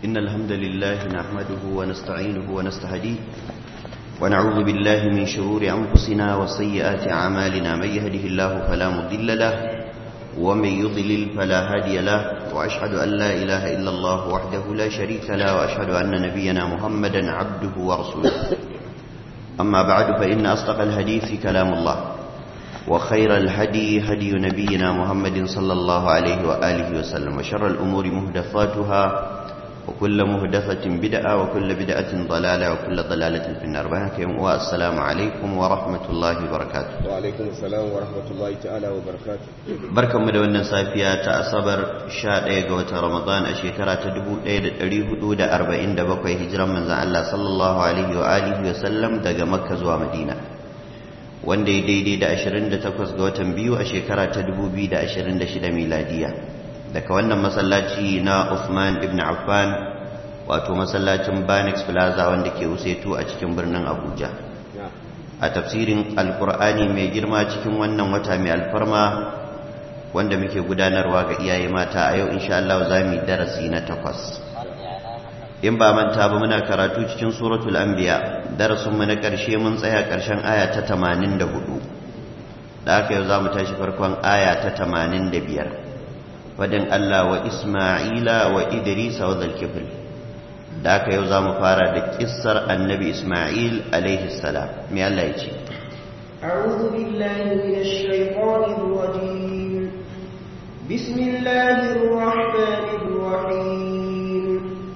إن الحمد لله نحمده ونستعينه ونستهديه ونعوذ بالله من شرور أنفسنا وسيئات أعمالنا من يهده الله فلا مضل له ومن يضلل فلا هادي له وأشهد أن لا إله إلا الله وحده لا شريك له وأشهد أن نبينا محمدا عبده ورسوله أما بعد فإن أصدق الحديث كلام الله وخير الهدي هدي نبينا محمد صلى الله عليه وآله وسلم وشر الأمور مهدفاتها وكل مهدفة بدعة وكل بدعة ضلالة وكل ضلالة في النار والسلام عليكم ورحمة الله وبركاته وعليكم السلام ورحمة الله تعالى وبركاته بركة مدونة صافية تأصبر شاء قوة رمضان أشيكرا تدبو ليلة تريه حدود أربعين دبقوا هجرا من زعل الله صلى الله عليه وآله وسلم دقى مكة زوا مدينة wanda ya daidai da 28 ga watan biyu a shekara ta 2026 miladiya daga wannan masallaci na Uthman ibn Affan wato masallacin Banex Plaza wanda ke Usetu a cikin birnin Abuja a tafsirin alkur'ani mai girma cikin wannan wata mai alfarma wanda muke gudanarwa ga iyaye mata a yau insha Allah za mu yi darasi na takwas in ba manta ba muna karatu cikin suratul anbiya darasin mu na karshe mun tsaya karshen aya ta 84 da haka yau zamu tashi farkon aya ta 85 fadin Allah wa Isma'ila wa Idris wa Zulkifl da haka yau zamu fara da kissar annabi Isma'il alaihi salam me Allah ya ce أعوذ بالله من الشيطان الرجيم بسم الله الرحمن الرحيم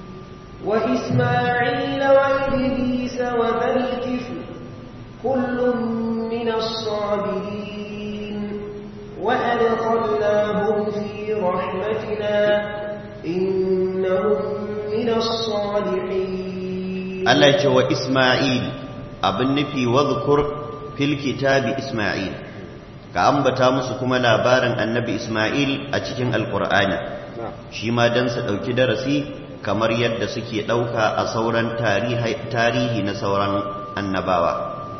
وإسماعيل وإدريس وذا الكفل كل من الصابرين وأدخلناهم في رحمتنا إنهم من الصالحين الله يقول وإسماعيل abin nufi wadhkur fil kitabi Isma'il ka ambata musu kuma labarin annabi Isma'il a cikin alqur'ani shi ma dan su dauki darasi kamar yadda suke ɗauka a sauran tarihi na sauran annabawa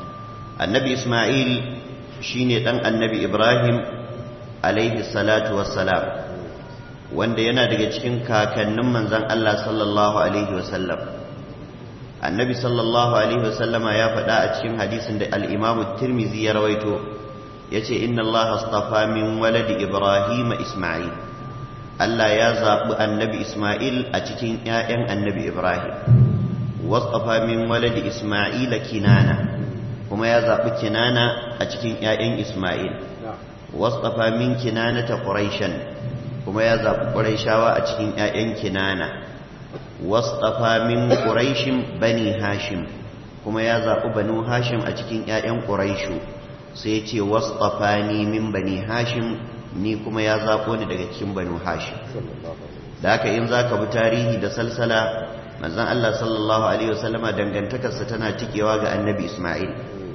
annabi ismail shine ɗan annabi ibrahim alaihi salatu wassalam wanda yana daga cikin kakannin manzan allah sallallahu alaihi wasallam annabi sallallahu alaihi wasallama ya faɗa a cikin hadisin da al'imamu tirmizi ya rawaito ya ce inna allaha astafa min waladi ibrahim ismail Allah ya zaɓi annabi Ismail a cikin ‘ya'yan annabi Ibrahim, wasafa min waladi Ismaila kinana, kuma ya zaɓi kinana a cikin ‘ya'yan Ismail, wasafa min kinana ta ƙuraishan, kuma ya zaɓi ƙuraishawa a cikin ‘ya'yan kinana, wasafa min ƙuraishin bani Hashim, kuma ya zaɓi banu Hashim a cikin ‘ya'yan ƙuraishu, sai ce wasafa ni min bani Hashim ni kuma ya zaɓo ni daga cikin banu hashim da haka in za ka bi tarihi da salsala manzan Allah sallallahu alaihi wasallama dangantakarsa tana tikewa ga annabi Ismail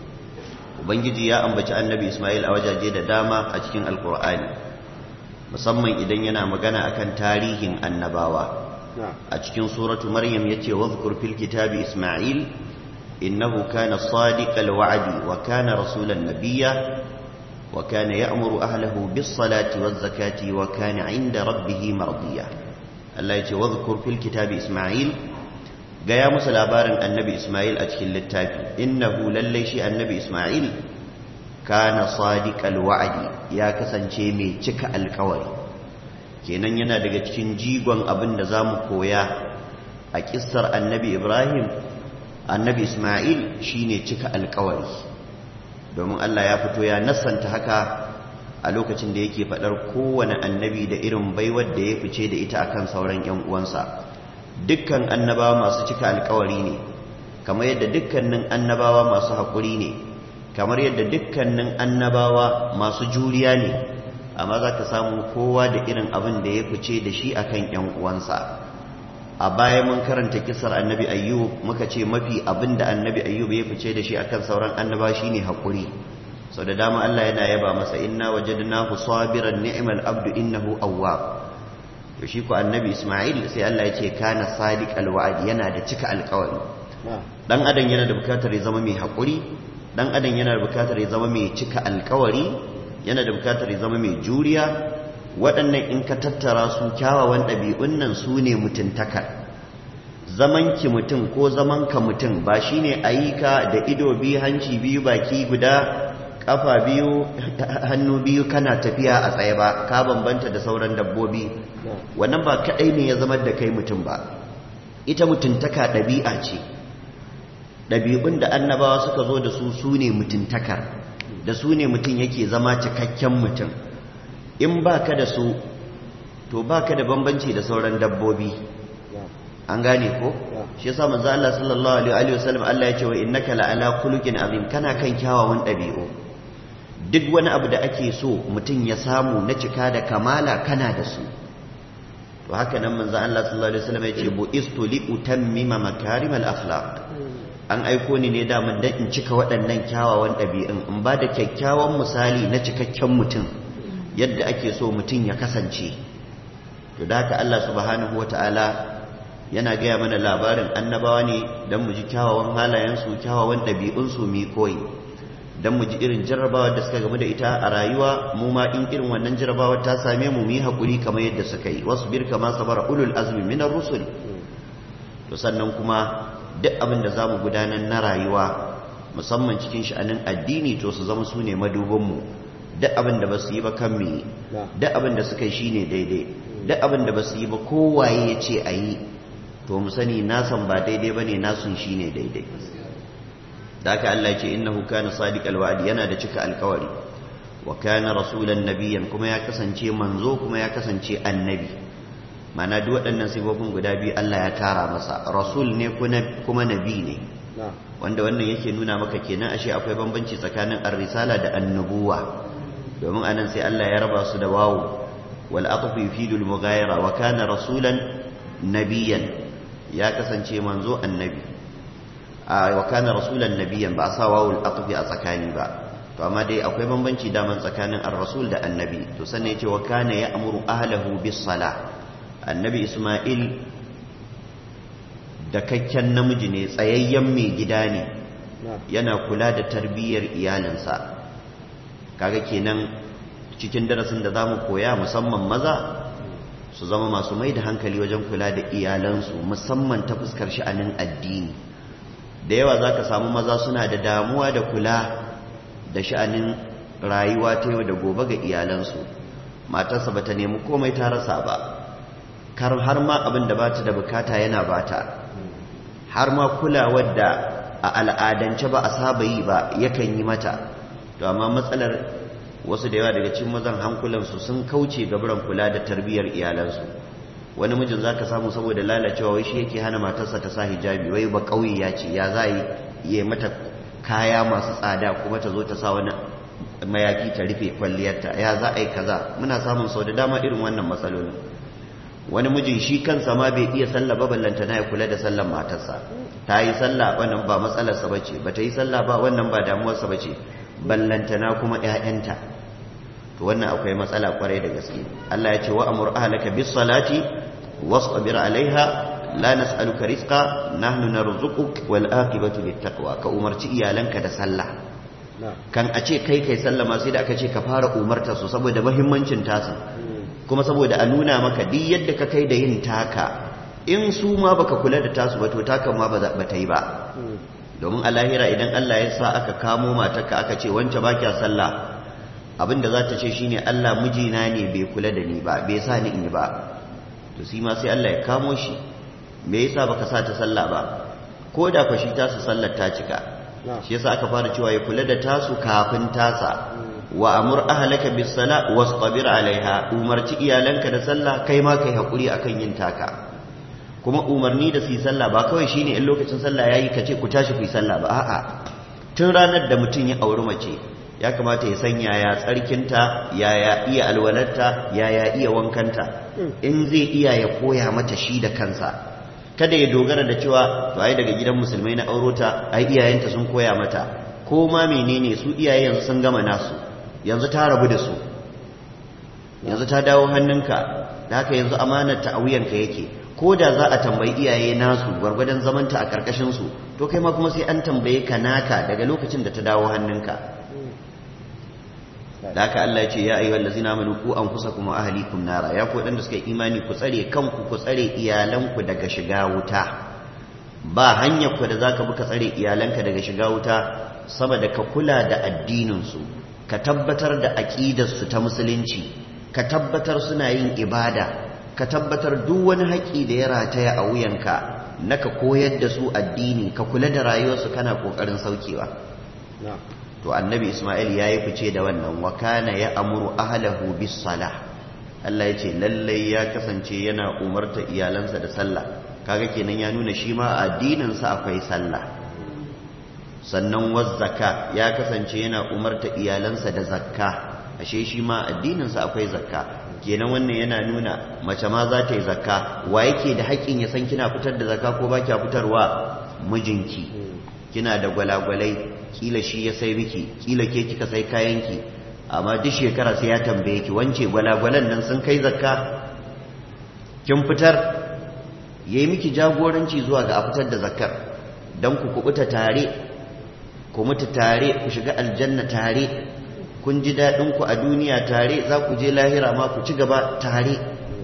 ubangiji ya ambaci annabi Ismail a wajaje da dama a cikin alkur'ani musamman idan yana magana akan tarihin annabawa a cikin suratu maryam yace wadhkur fil kitabi Ismail innahu kana sadiqal wa'di wa kana rasulan nabiyya وكان يأمر أهله بالصلاة والزكاة وكان عند ربه مرضيا الله يجي واذكر في الكتاب إسماعيل قيا مسل أبارن النبي إسماعيل أتكل للتافي إنه لليشي النبي إسماعيل كان صادق الوعد يا كسن شيمي تك الكوري kenan yana daga cikin jigon abin da za mu koya a kissar annabi ibrahim annabi ismail shine cika alkawari domin Allah ya fito ya nassanta haka a lokacin da yake faɗar kowane annabi da irin baiwar da ya fice da ita akan sauran ‘yan uwansa dukkan annabawa masu cika alkawari ne kamar yadda dukkanin annabawa masu haƙuri ne kamar yadda dukkanin annabawa masu juriya ne amma za ka samu kowa da irin abin da ya fice da shi akan ‘yan uwansa a baya mun karanta kisar annabi ayyub muka ce mafi abin da annabi ayyub ya fice da shi akan sauran annaba shine hakuri sau da dama Allah yana yaba masa inna wajadnahu sabiran ni'mal abdu innahu awwab to shi ko annabi isma'il sai Allah ya ce kana sadiqal wa'd yana da cika alƙawari dan adam yana da bukatar ya zama mai hakuri dan adam yana da bukatar ya zama mai cika alƙawari yana da bukatar ya zama mai juriya waɗannan in ka tattara su kyawawan ɗabi'un nan su ne mutuntaka zaman ki mutum ko zaman ka mutum ba shine ayi ka da ido biyu hanci biyu baki guda kafa biyu hannu biyu kana tafiya a tsaye ba ka bambanta da sauran dabbobi wannan ba kadai ne ya zama da kai mutum ba ita mutuntaka ɗabi'a ce ɗabi'un da annabawa suka zo da su su ne mutuntakar da su ne mutum yake zama cikakken mutum in ba ka da su to ba ka da bambanci da sauran dabbobi an gane ko shi yasa manzo Allah sallallahu alaihi wasallam Allah ya ce wa innaka la'ala khuluqin azim kana kan kyawawan ɗabi'u duk wani abu da ake so mutum ya samu na cika da kamala kana da su to haka nan manzo Allah sallallahu alaihi wasallam ya ce bu istu li utammima makarimal akhlaq an aiko ni ne daman dan in cika waɗannan kyawawan ɗabi'un in ba da kyakkyawan misali na cikakken mutum yadda ake so mutum ya kasance to da haka Allah subhanahu wata'ala yana gaya mana labarin annabawa ne don mu ji kyawawan halayensu kyawawan ɗabi'unsu mi koyi don mu ji irin jarrabawa da suka gamu da ita a rayuwa mu ma in irin wannan jarrabawa ta same mu mu yi haƙuri kamar yadda suka yi wasu bir kama sabara ulul azmi minar rusul to sannan kuma duk abin da za mu gudanar na rayuwa musamman cikin sha'anin addini to su zama su ne madubinmu duk abin da ba su yi ba kan me duk abin da suka yi shi ne daidai duk abin da ba su yi ba kowaye ya ce a yi to mu sani nasan ba daidai ba ne nasun shi ne daidai da haka Allah ce innahu kana sadiq alwa'di yana da cika alkawari wa kana rasulan nabiyyan kuma ya kasance manzo kuma ya kasance annabi mana duk waɗannan sifofin guda biyu Allah ya tara masa rasul ne kuma nabi ne wanda wannan yake nuna maka kenan ashe akwai bambanci tsakanin ar-risala da annubuwa domin anan sai Allah ya raba su da wawu wal aqfu yufidu al-mughayara wa kana rasulan nabiyan ya kasance manzo annabi a wa kana rasulan nabiyan ba sa wawu al-aqfi a tsakani ba to amma dai akwai bambanci daman tsakanin ar-rasul da annabi to sannan yace wa kana ya'muru ahlahu bis salah annabi isma'il da kakken namiji ne tsayayyen mai gida ne yana kula da tarbiyyar iyalinsa kaga kenan cikin darasin da za mu koya musamman maza su zama masu mai da hankali wajen kula da iyalansu musamman ta fuskar sha'anin addini da yawa za ka samu maza suna da damuwa da kula da sha'anin rayuwa ta yau da gobe ga iyalansu matarsa ba ta nemi komai ta rasa ba kar har ma abin da bata da bukata yana bata har ma kulawar da a al'adance ba a saba yi ba yakan yi mata to amma matsalar wasu da yawa daga cikin mazan hankulansu sun kauce gaburan kula da tarbiyyar iyalansu wani mijin zaka samu saboda lalacewa wai shi yake hana matarsa ta sa hijabi wai ba kauye ya ce ya za yi mata kaya masu tsada kuma ta zo ta sa wani mayafi ta rufe kwalliyarta ya za a yi kaza muna samun sau da dama irin wannan matsalolin wani mijin shi kansa ma bai iya sallah ba ballanta na ya kula da sallan matarsa ta yi sallah wannan ba matsalarsa ba ce ba ta yi sallah ba wannan ba damuwarsa ba ce ballanta na kuma ‘ya'yanta to wannan akwai matsala kwarai da gaske Allah ya ce wa amur ahlaka bis salati wasbir alaiha la nas'aluka rizqa nahnu narzuquk wal aqibatu lit taqwa ka umarci iyalanka da sallah kan a ce kai kai sallama sai da aka ce ka fara umarta su saboda muhimmancin tasa kuma saboda a nuna maka duk yadda ka kai da yin taka in su ma baka kula da tasu ba to takan ma ba ta yi ba domin a lahira idan Allah ya sa aka kamo matarka aka ce wance ba kya sallah abinda za ta ce shine Allah mijina ne bai kula da ni ba bai sa ni in yi ba to shi ma sai Allah ya kamo shi me yasa baka sa ta sallah ba ko da fa shi tasu sallar ta cika shi yasa aka fara cewa ya kula da tasu kafin tasa wa amur ahlaka bis sala wastabir alaiha umarci iyalanka da sallah kai ma kai hakuri akan yin taka kuma umarni da su yi sallah ba kawai shine in lokacin sallah yayi ka ce ku tashi ku yi sallah ba a'a tun ranar da mutum ya auri mace ya kamata ya san yaya tsarkinta yaya iya alwalarta yaya iya wankanta in zai iya ya koya mata shi da kansa kada ya dogara da cewa to ai daga gidan musulmai na aurota ai iyayenta sun koya mata ko ma menene su iyaye yanzu sun gama nasu yanzu ta rabu da su yanzu ta dawo hannunka da haka yanzu amanar ta a wuyanka yake ko da za a tambayi iyaye nasu gwargwadon zamanta a ƙarƙashinsu to kai ma kuma sai an tambaye ka naka daga lokacin da ta dawo hannunka da haka Allah ya ce ya ayyuhal ladzina amanu ku anfusakum wa ahlikum nara ya ku wadanda suka imani ku tsare kanku ku tsare iyalanku daga shiga wuta ba hanyar ku da zaka bi ka tsare iyalanka daga shiga wuta sama da ka kula da addininsu ka tabbatar da aƙidarsu ta musulunci ka tabbatar suna yin ibada ka tabbatar duk wani haƙƙi da ya rataya a wuyanka na ka koyar da su addini ka kula da rayuwarsu kana ƙoƙarin saukewa to annabi isma'il ya yi fice da wannan wa kana ya amuru ahlahu bis salah Allah ya ce lallai ya kasance yana umarta iyalansa da sallah kaga kenan ya nuna shi ma addininsa akwai sallah sannan wazzaka ya kasance yana umarta iyalansa da zakka ashe shi ma addininsa akwai zakka kenan wannan yana nuna mace ma za ta yi zakka wa yake da haƙƙin ya san kina fitar da zakka ko ba kya fitarwa mijinki kina da gwalagwalai kila shi ya sai miki kila ke kika sai kayanki amma duk shekara sai ya tambaye ki wance gwalagwalan nan sun kai zakka kin fitar yayi miki jagoranci zuwa ga a fitar da zakkar dan ku kubuta tare ku mutu tare ku shiga aljanna tare kun ji daɗin ku a duniya tare za ku je lahira ma ku ci gaba tare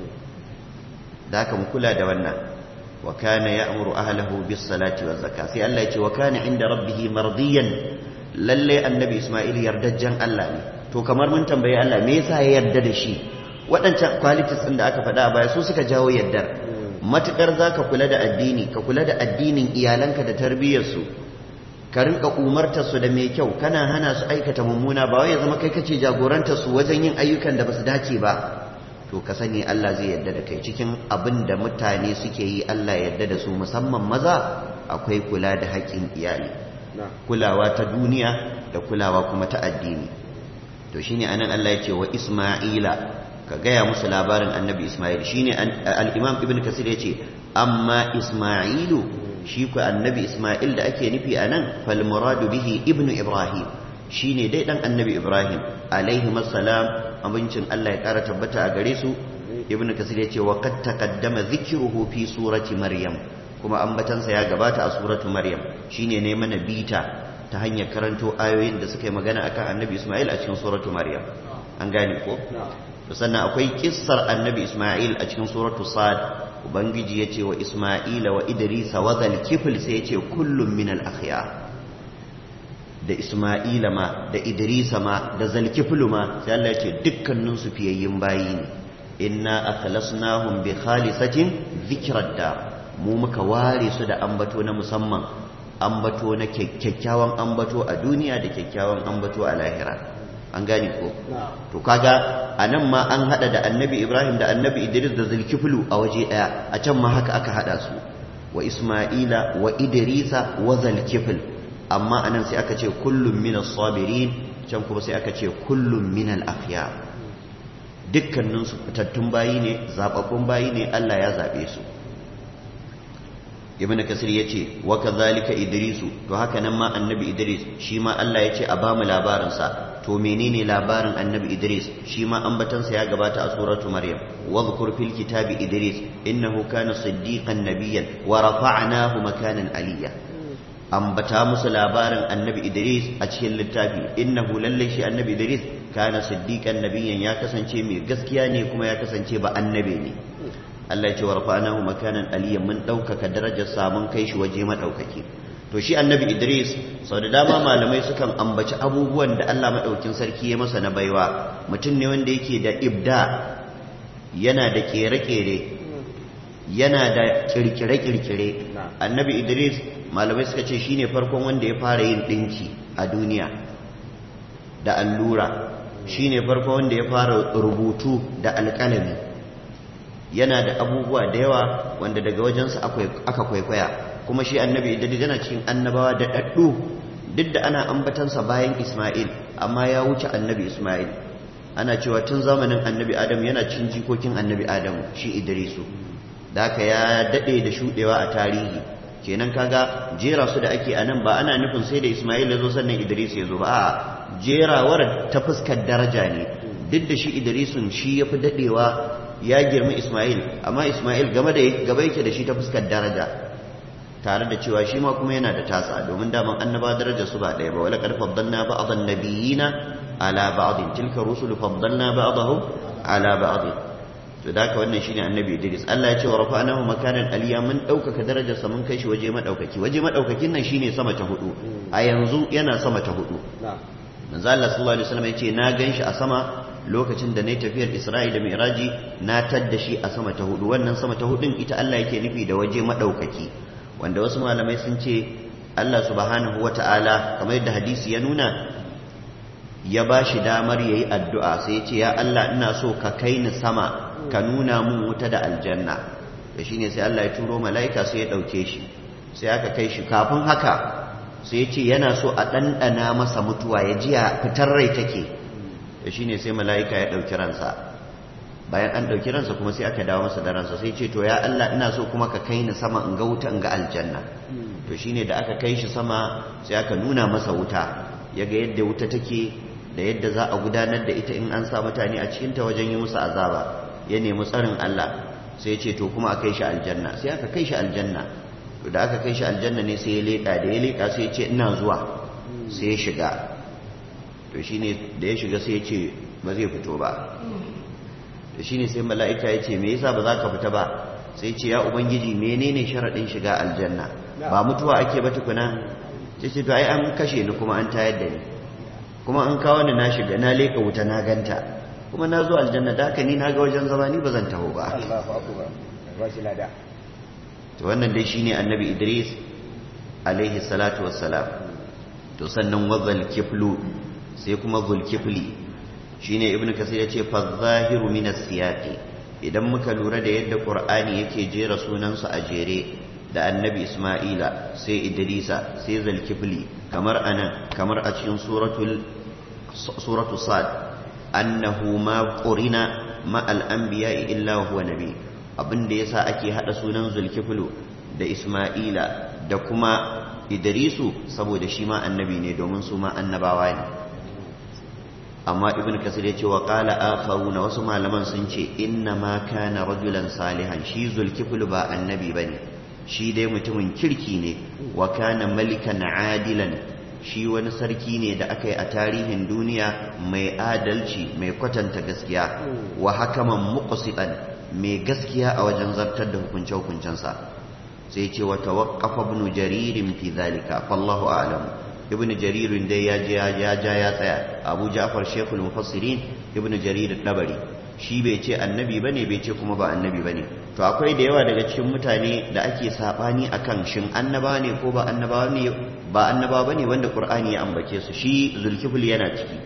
da haka mu kula da wannan wa kana ya'muru ahlahu bis salati waz zakka sai Allah ya ce wa kana inda rabbih mardiyan lalle annabi Isma'il yardajjan Allah ne to kamar mun tambayi Allah me yasa ya yarda da shi waɗancan qualities ɗin da aka faɗa a baya su suka jawo yardar matukar zaka kula da addini ka kula da addinin iyalanka da tarbiyyarsu ka rinka umartar su da mai kyau kana hana su aikata mummuna ba wai ya zama kai kace jagorantar su wajen yin ayyukan da basu dace ba to ka sani Allah zai yarda da kai cikin abin da mutane suke yi Allah ya yarda da su musamman maza akwai kula da haƙƙin iyali kulawa ta duniya da kulawa kuma ta addini to shine anan Allah ya ce wa Isma'ila ka gaya musu labarin annabi Isma'il shine al-Imam Ibn Kasir ya ce amma Isma'ilu shi ku annabi Ismail da ake nufi a nan falmuradu bihi ibnu Ibrahim shi ne dai ɗan annabi Ibrahim alaihi masalam abincin Allah ya ƙara tabbata a gare su ibnu kasir ya ce wa qad taqaddama dhikruhu fi surati maryam kuma ambatansa ya gabata a suratu maryam shine ne mana bita ta hanyar karanto ayoyin da suka yi magana akan annabi Ismail a cikin suratu maryam an gane ko sannan akwai kissar annabi Ismail a cikin suratu sad ubangiji ya ce wa isma'ila wa idrisa wa zalkifil sai ya ce kullum min al-akhyar da isma'ila ma da idrisa ma da zalkifil ma sai Allah ya ce dukkanin su fiyayyin bayi ne inna akhlasnahum bi khalisatin dhikrad dar mu muka ware su da ambato na musamman ambato na kyakkyawan ambato a duniya da kyakkyawan ambato a lahira an gane ko to kaga anan ma an hada da annabi ibrahim da annabi idris da zulkiflu a waje daya a can ma haka aka hada su wa isma'ila wa idrisa wa zulkifl amma anan sai aka ce kullum min as-sabirin can kuma sai aka ce kullum min al-akhyar dukkanin su fitattun bayi ne zababbun bayi ne Allah ya zabe su ibn kasir ya ce wa kazalika idrisu to haka nan ma annabi idris shi ma Allah ya ce a bamu labarinsa to menene labarin annabi idris shi ma ambatansa ya gabata a suratu maryam wadhkur fil kitabi idris innahu kana siddiqan nabiyyan wa rafa'nahu makanan aliyya ambata musu labarin annabi idris a cikin littafi innahu lalle shi annabi idris kana siddiqan nabiyyan ya kasance mai gaskiya ne kuma ya kasance ba annabi ne Allah ya ce wa rafa'nahu makanan aliyyan mun ɗaukaka darajar sa mun kai shi waje madaukaki to shi annabi Idris sau da dama malamai sukan ambaci abubuwan da Allah madaukin sarki ya masa na baiwa mutum ne wanda yake da ibda yana da kere-kere yana da kirkire-kirkire annabi Idris malamai suka ce shine farkon wanda ya fara yin dinki a duniya da allura shine farkon wanda ya fara rubutu da alƙalami yana da abubuwa da yawa wanda daga wajensa aka kwaikwaya kuma shi annabi idris yana cikin annabawa da ɗaɗɗu duk da ana ambatansa bayan isma'il amma ya wuce annabi isma'il ana cewa tun zamanin annabi adam yana cikin jikokin annabi adam shi idrisu da haka ya daɗe da shuɗewa a tarihi kenan kaga jera su da ake anan ba ana nufin sai da isma'il ya zo sannan idris ya zo ba a jerawar ta fuskar daraja ne duk da shi idrisun shi ya fi daɗewa ya girma Ismail amma Ismail game da gaba yake da shi ta fuskar daraja tare da cewa shi ma kuma yana da tasa domin daman annaba daraja su ba ɗaya ba wala qad faddalna ba'dhan nabiyina ala ba'dhin tilka rusulu faddalna ba'dahum ala ba'd to da haka wannan shine annabi Idris Allah ya ce wa rafa'nahu makanan aliya mun daukaka darajarsa mun kai shi waje madaukaki waje madaukakin nan shine sama ta hudu a yanzu yana sama ta hudu manzo Allah sallallahu alaihi wasallam yace na ganshi a sama lokacin da nayi tafiyar Isra'i da Mi'raji na tadda shi a sama ta hudu wannan sama ta hudun ita Allah yake nufi da waje madaukaki wanda wasu malamai sun ce Allah subhanahu wata'ala kamar yadda hadisi ya nuna ya ba shi damar yayi addu'a sai ya ce ya Allah ina so ka kai ni sama ka nuna mun wuta da aljanna da shine sai Allah ya turo mala'ika sai ya dauke shi sai aka kai shi kafin haka sai ce yana so a ɗanɗana masa mutuwa ya ji a fitar rai take da shi ne sai mala'ika ya ɗauki ransa bayan an ɗauki ransa kuma sai aka dawo masa da ransa sai ce to ya Allah ina so kuma ka kai ni sama in ga wuta in ga aljanna to shi ne da aka kai shi sama sai aka nuna masa wuta ya ga yadda wuta take da yadda za a gudanar da ita in an sa mutane a cikinta wajen yi musu azaba ya nemi tsarin Allah sai ce to kuma a kai shi aljanna sai aka kai shi aljanna to da aka kai shi aljanna ne sai ya leƙa da ya leƙa sai ya ce ina zuwa sai ya shiga to shine da ya shiga sai ya ce ba zai fito ba to shine sai mala'ika ya ce me yasa ba za ka fita ba sai ce ya ubangiji menene sharaɗin shiga aljanna ba mutuwa ake ba tukuna sai ce to ai an kashe ni kuma an tayar da ni kuma an kawo ni na shiga na leƙa wuta na ganta kuma na zo aljanna da haka ni na ga wajen zama ni ba zan taho ba Allahu akbar ba shi lada to wannan dai shine annabi Idris alaihi salatu wassalam to sannan wazal kiflu sai kuma zulkifli shine ibnu kasir yace fa zahiru min as-siyaqi idan muka lura da yadda qur'ani yake jera sunansu a jere da annabi isma'ila sai idrisa sai zulkifli kamar anan kamar a cikin suratul suratu sad annahu ma qurina ma al-anbiya'i illa huwa nabi abin da yasa ake hada sunan zulkiflu da isma'ila da kuma idrisu saboda shi ma annabi ne domin su ma annabawa ne amma ibn kasir ya ce wa qala akharuna wasu malaman sun ce inna ma kana rajulan salihan shi zulkiflu ba annabi bane shi dai mutumin kirki ne wa kana malikan adilan shi wani sarki ne da aka yi a tarihin duniya mai adalci mai kwatanta gaskiya wa hakaman muqsitan mai gaskiya a wajen zartar da hukunce-hukuncensa sai ce wa tawaqqafa ibn jaririn fi zalika fallahu a'lam ibn jaririn dai ya je ya ja ya tsaya abu ja'far shekul mufassirin ibn jarir dabari shi bai ce annabi bane bai ce kuma ba annabi bane to akwai da yawa daga cikin mutane da ake sabani akan shin annaba ne ko ba annaba ne ba annaba bane wanda qur'ani ya ambace su shi zulkifl yana ciki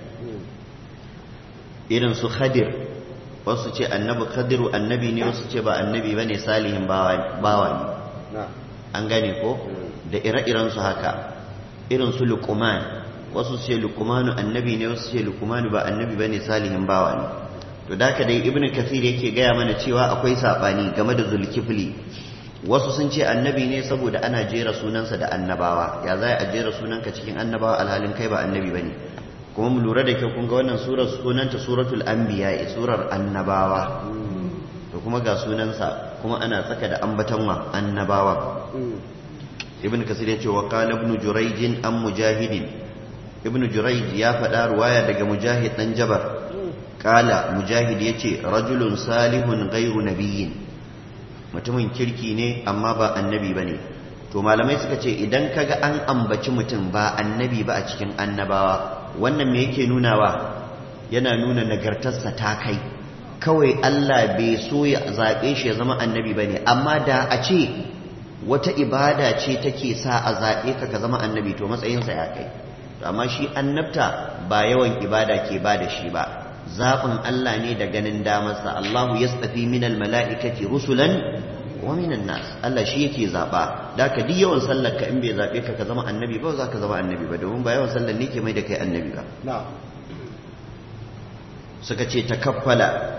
irin su khadir wasu ce annabi khadiru annabi ne wasu ce ba annabi bane salihin bawa ne an gane ko da ire-iren su haka irin su luqman wasu ce luqmanu annabi ne wasu ce luqmanu ba annabi bane salihin bawa ne to da dai ibnu kathir yake gaya mana cewa akwai sabani game da zulkifli wasu sun ce annabi ne saboda ana jera sunansa da annabawa ya za a jera sunanka cikin annabawa alhalin kai ba annabi bane kuma mu lura da kyau kun ga wannan surar sunanta suratul anbiya surar annabawa to kuma ga sunansa kuma ana tsaka da ambatanwa annabawa ibn kasir ya ce wa qala ibn jurayj an mujahidin ibn jurayj ya faɗa ruwaya daga mujahid dan jabar qala mujahid yace rajulun salihun ghayru nabiyyin mutumin kirki ne amma ba annabi bane to malamai suka ce idan kaga an ambaci mutum ba annabi ba a cikin annabawa wannan me yake nunawa yana nuna nagartarsa ta kai kawai Allah bai so ya zaɓe shi ya zama annabi ba ne amma da a ce wata ibada ce take sa a zaɓe ka ka zama annabi to matsayinsa ya kai to amma shi annabta ba yawan ibada ke ba da shi ba zaɓin Allah ne da ganin damarsa Allahu yastafi minal mala'ikati rusulan wa minan nas Allah shi yake zaɓa da ka duk yawan sallar ka in bai zaɓe ka ka zama annabi ba za ka zama annabi ba domin ba yawan sallar ne ke mai da kai annabi ba suka ce takaffala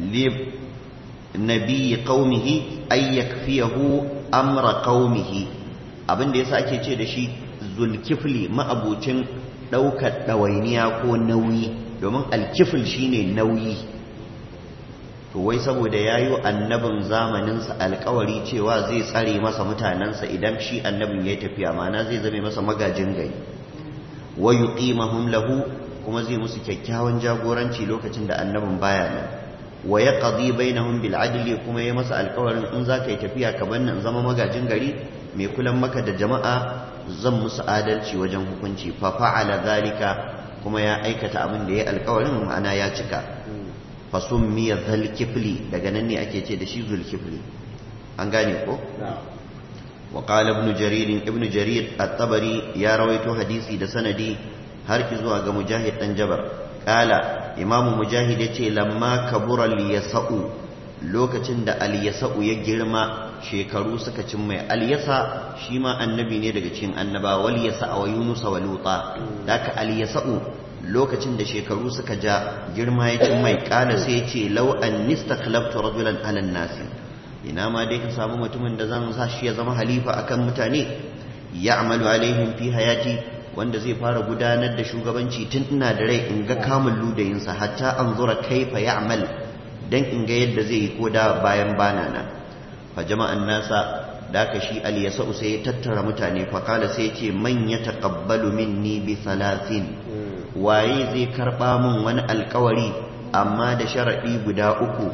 nabi qaumihi ay yakfiyahu amra qaumihi abinda yasa ake ce da shi zulkifli ma'abucin daukar dawainiya ko nauyi domin alkifl shine nauyi to wai saboda yayi annabin zamanin sa alkawari cewa zai tsare masa mutanansa idan shi annabin ya tafiya mana zai zame masa magajin gari wa yuqimahum lahu kuma zai musu kyakkyawan jagoranci lokacin da annabin baya nan wa ya qadi bainahum bil adli kuma ya masa alƙawarin in za ka yi tafiya ka banni in zama magajin gari mai kulan maka da jama'a zan musu adalci wajen hukunci fa fa'ala zalika kuma ya aikata abin da ya alƙawarin ma'ana ya cika fa summiya zulkifli daga nan ne ake ce da shi zulkifli an gane ko وقال ابن جرير ابن جرير الطبري يا رويت حديثي ده سندي har ki zuwa ga mujahid dan jabar kala imamu mujahid ya ce lamma kabura liyasa'u lokacin da alyasa'u ya girma shekaru suka cin mai alyasa shi ma annabi ne daga cikin annaba wal yasa wa yunus wa luta daka alyasa'u lokacin da shekaru suka ja girma ya cin mai kala sai ya ce law an nistakhlaftu rajulan ala nasi ina ma dai ka samu mutumin da zan sa shi ya zama halifa akan mutane ya'malu alaihim fi hayati wanda zai fara gudanar da shugabanci tun ina da rai in ga kamun ludayinsa hatta an zura kaifa ya'mal dan in ga yadda zai yi koda bayan bana na fa jama'an nasa da ka shi al yasau sai ya tattara mutane fa kala sai ce man ya taqabbalu minni bi salatin waye zai karba min wani alkawari amma da sharadi guda uku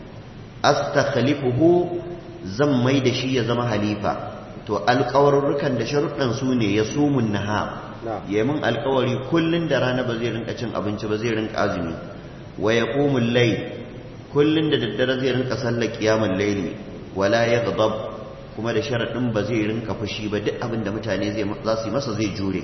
astakhlifuhu zan mai da shi ya zama halifa to alkawarurrukan da sharuɗan su ne ya sumun naha ya min alkawari kullun da rana ba zai rinka cin abinci ba zai rinka azumi wa ya ƙumun lai kullun da daddare zai rinka sallar kiyamun laili wala ya gadab kuma da sharaɗin ba zai rinka fushi ba duk abin da mutane za su yi masa zai jure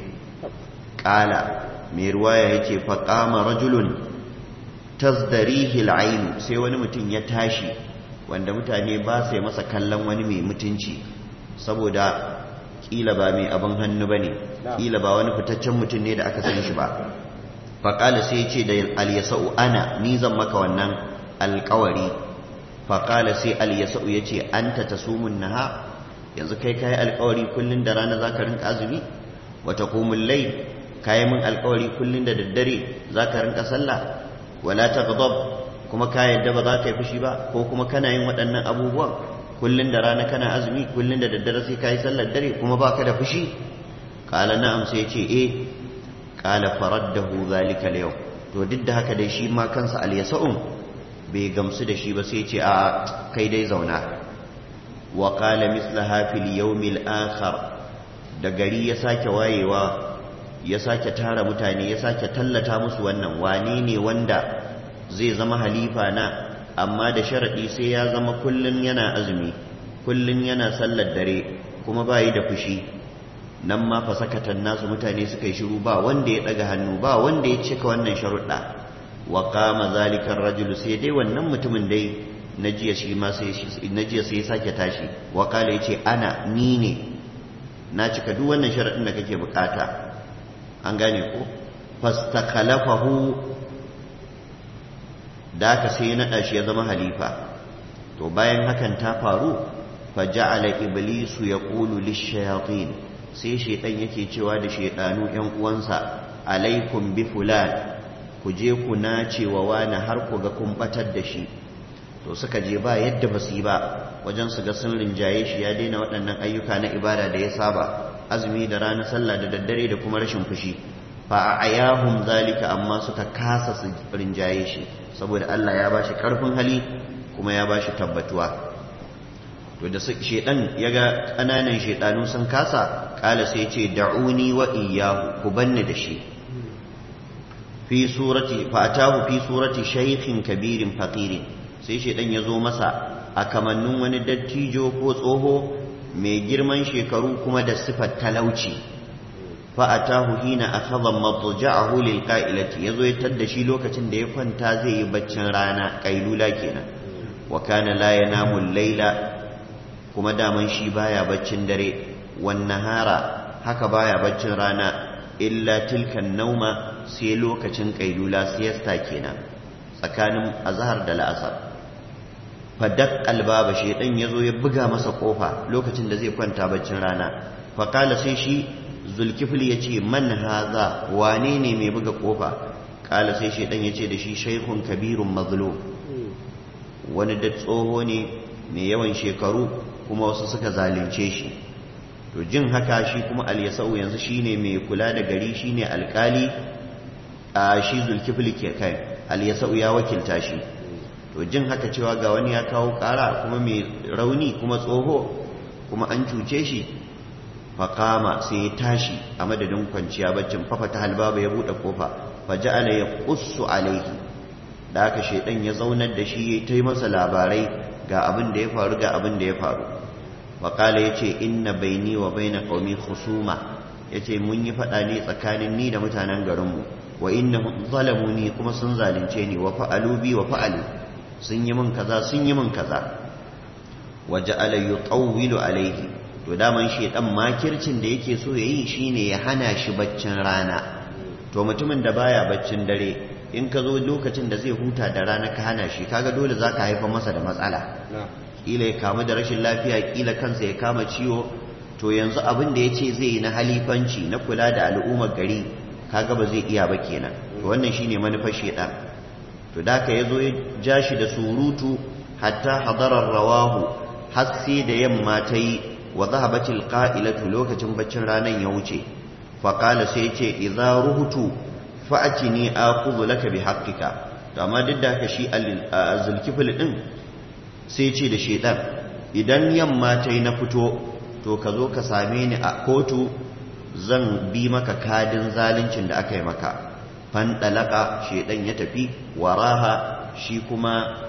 ƙala mai ruwaya ya ce faƙama rajulun tasdarihi al'ainu sai wani mutum ya tashi wanda mutane ba sai masa kallon wani mai mutunci saboda kila ba mai abin hannu ba ne kila ba wani fitaccen mutum ne da aka san shi ba faƙala sai ce da alyasa'u ana ni zan maka wannan alƙawari faƙala sai alyasa'u ya ce an ta ta sumun naha yanzu kai kayi alƙawari kullum da rana za ka rinka azumi wata komun lai kayi min alƙawari kullum da daddare za ka rinka sallah wala ta kuma ka yadda ba za ka yi fushi ba ko kuma kana yin waɗannan abubuwan kullun da rana kana azumi kullun da daddare sai kai sallar dare kuma baka da fushi qala na'am sai ce eh qala faraddahu zalika al to duk da haka dai shi ma kansa al-yasa'un bai gamsu da shi ba sai ce a kai dai zauna wa qala mislaha fil yawm al-akhar da gari ya sake wayewa ya sake tara mutane ya sake tallata musu wannan wane ne wanda zai zama halifa na amma da sharaɗi sai ya zama kullun yana azumi kullun yana sallar dare kuma bayi da fushi nan ma fa sakatan nasu mutane suka yi shiru ba wanda ya daga hannu ba wanda ya cika wannan sharuɗa wa qama zalika rajulu sai dai wannan mutumin dai najiya shi ma sai najiya sai ya sake tashi wa kala yace ana ni ne na cika duk wannan sharaɗin da kake bukata an gane ko fastakhalafahu da aka sai ya naɗa shi ya zama halifa to bayan hakan ta faru fa ja'ala iblisu yaqulu lish-shayatin sai shaytan yake cewa da shaytanu ƴan uwansa alaikum bi fulan ku je ku nace wa wani har ku ga kun batar da shi to suka je ba yadda ba su yi ba wajen su ga sun rinjaye shi ya daina waɗannan ayyuka na ibada da ya saba azumi da rana sallah da daddare da kuma rashin fushi fa ayahum zalika amma suka kasa su rinjaye shi saboda Allah ya bashi karfin hali kuma ya bashi tabbatuwa to da shedan yaga kananan shedanu sun kasa kala sai ce da'uni wa iyyahu ku banni da shi fi surati fatahu fi surati shaykhin kabirin faqirin sai shedan ya zo masa a kamannin wani dattijo ko tsoho mai girman shekaru kuma da sifar talauci fa'atahu hina akhadha madja'ahu lil qa'ilati yazo ya tadda shi lokacin da ya kwanta zai yi baccin rana kailula kenan wa kana la yanamu al-laila kuma daman shi baya baccin dare wan nahara haka baya baccin rana illa tilkan nauma sai lokacin kailula siesta kenan tsakanin azhar da la'asar fadak albaba shedan yazo ya buga masa kofa lokacin da zai kwanta baccin rana fa kala sai shi zulkifli ya ce man haza wane ne mai buga kofa kala sai shaidan ya ce da shi shaikun kabirun mazlum wani da tsoho ne mai yawan shekaru kuma wasu suka zalunce shi to jin haka shi kuma alyasau yanzu shine mai kula da gari shine alkali a shi zulkifli ke kai alyasau ya wakilta shi to jin haka cewa ga wani ya kawo ƙara kuma mai rauni kuma tsoho kuma an cuce shi faƙama sai ya tashi a madadin kwanciya baccin fafa ta halbaba ya buɗe ƙofa faja'ala ya ƙussu alaihi da aka shaidan ya zaunar da shi ya ta yi masa labarai ga abin da ya faru ga abin da ya faru waƙala ya ce inna baini wa baina qaumi khusuma ya ce mun yi faɗa ne tsakanin ni da mutanen garinmu wa inna zalamu ni kuma sun zalunce ni wa fa'alu bi wa fa'alu sun yi min kaza sun yi min kaza wa ja'ala yutawwilu alaihi to daman shaidan makircin da yake so yayi shine ya hana shi baccin rana to mutumin da baya baccin dare in ka zo lokacin da zai huta da rana ka hana shi kaga dole za ka haifar masa da matsala kila ya kamu da rashin lafiya kila kansa ya kama ciwo to yanzu abin da ya ce zai yi na halifanci na kula da al'ummar gari kaga ba zai iya ba kenan to wannan shine manufar shedan to da ka yazo ya ja shi da surutu hatta hadarar rawahu har sai da yamma ta yi wa zahabatil qa'ilatu lokacin baccin ranan ya wuce faƙala sai ce idza ruhutu fa'atini akhudhu laka bi haqqika to amma duk da haka shi zulkifil din sai ce da shedan idan yamma tai na fito to ka zo ka same ni a kotu zan bi maka kadin zaluncin da aka yi maka fandalaka shedan ya tafi waraha shi kuma